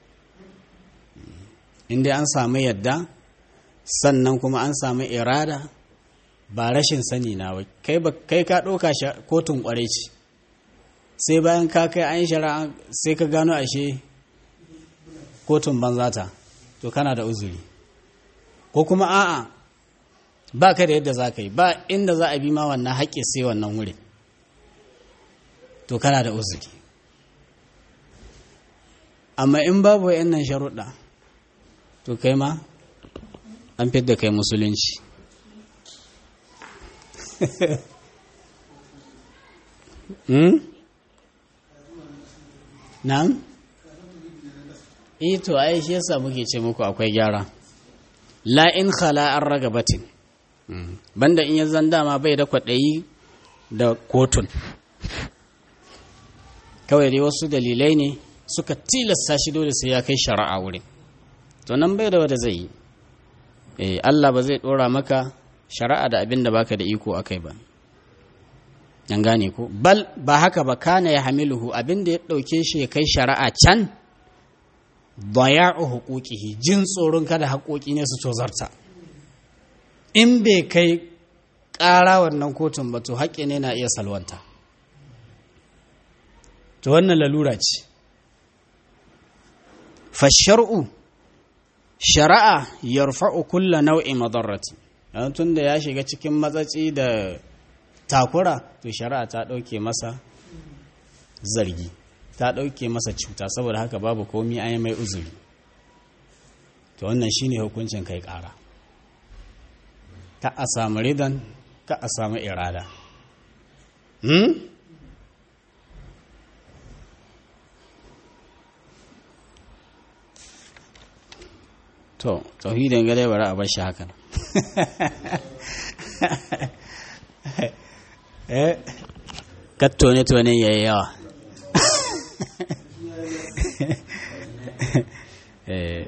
inda an samu yadda sannan kuma an samu irada ba rashin sani na wai kai ba kai ka ɗauka kotun ƙwarai ce sai bayan ka kai an shari'a sai ka gano ashe kotun banzata to kana da uzuri ko kuma a'a ba ka da yadda za ka yi ba inda za a bi ma wannan haƙƙi sai wannan wuri to kana da uzuri amma in babu nan sharuɗa to kai ma an da kai musulunci hmm? nan? ito ai shi yasa muke ce muku akwai gyara la in khala an ragabatin banda in ya zan dama bai da kwaɗayi da kotun kawai dai wasu dalilai ne suka tilasta shi dole sai ya kai shari'a wurin to nan bai da wanda zai yi eh Allah ba zai dora maka shari'a da abin da baka da iko akai ba an gane ko bal ba haka ba kana ya hamiluhu abin da ya dauke shi ya kai shari'a can daya'u huquqihi jin tsoron kada haƙoƙi ne su tozarta in bai kai ƙara wannan kotun ba to haƙƙi ne na iya salwanta to wannan lalura ce fashar'u shari'a yarfa'u kulla nau'i madarrati tun da ya shiga cikin matsatsi da takura to shari'a ta ɗauke masa zargi ta ɗauke masa cuta saboda haka babu komi an yi mai uzuri to wannan shine hukuncin kai ƙara ka a samu ridan ka a samu irada hmm? to tauhidin gare bari a bar shi hakan eh katto ne to ne yayi yawa eh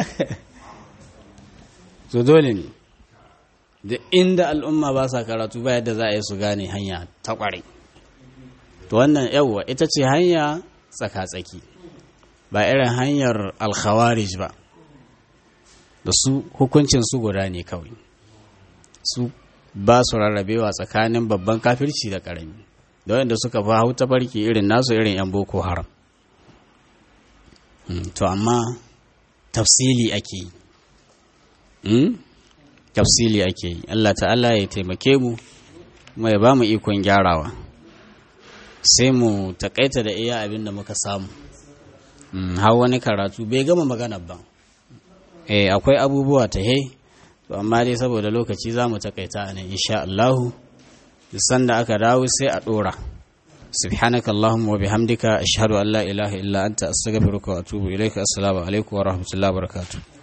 so dole ne da inda al'umma ba sa karatu ba yadda za a yi su gane hanya ta kware to wannan yawwa ita ce hanya tsaka-tsaki ba irin hanyar alkhawarij ba da su hukuncin su guda ne kawai su ba su rarrabewa tsakanin babban kafirci da karami da wanda suka fi hau tafarki irin nasu irin yan boko haram to amma tafsili ake yi tafsili ake yi Allah ta'ala ya taimake mu kuma ya ba mu ikon gyarawa sai mu takaita da iya abin da muka samu har wani karatu bai gama magana ba eh akwai abubuwa ta he to amma dai saboda lokaci za mu takaita ne insha Allahu sanda aka dawo sai a dora سبحانك اللهم وبحمدك أشهد أن لا إله إلا أنت أستغفرك وأتوب إليك السلام عليكم ورحمة الله وبركاته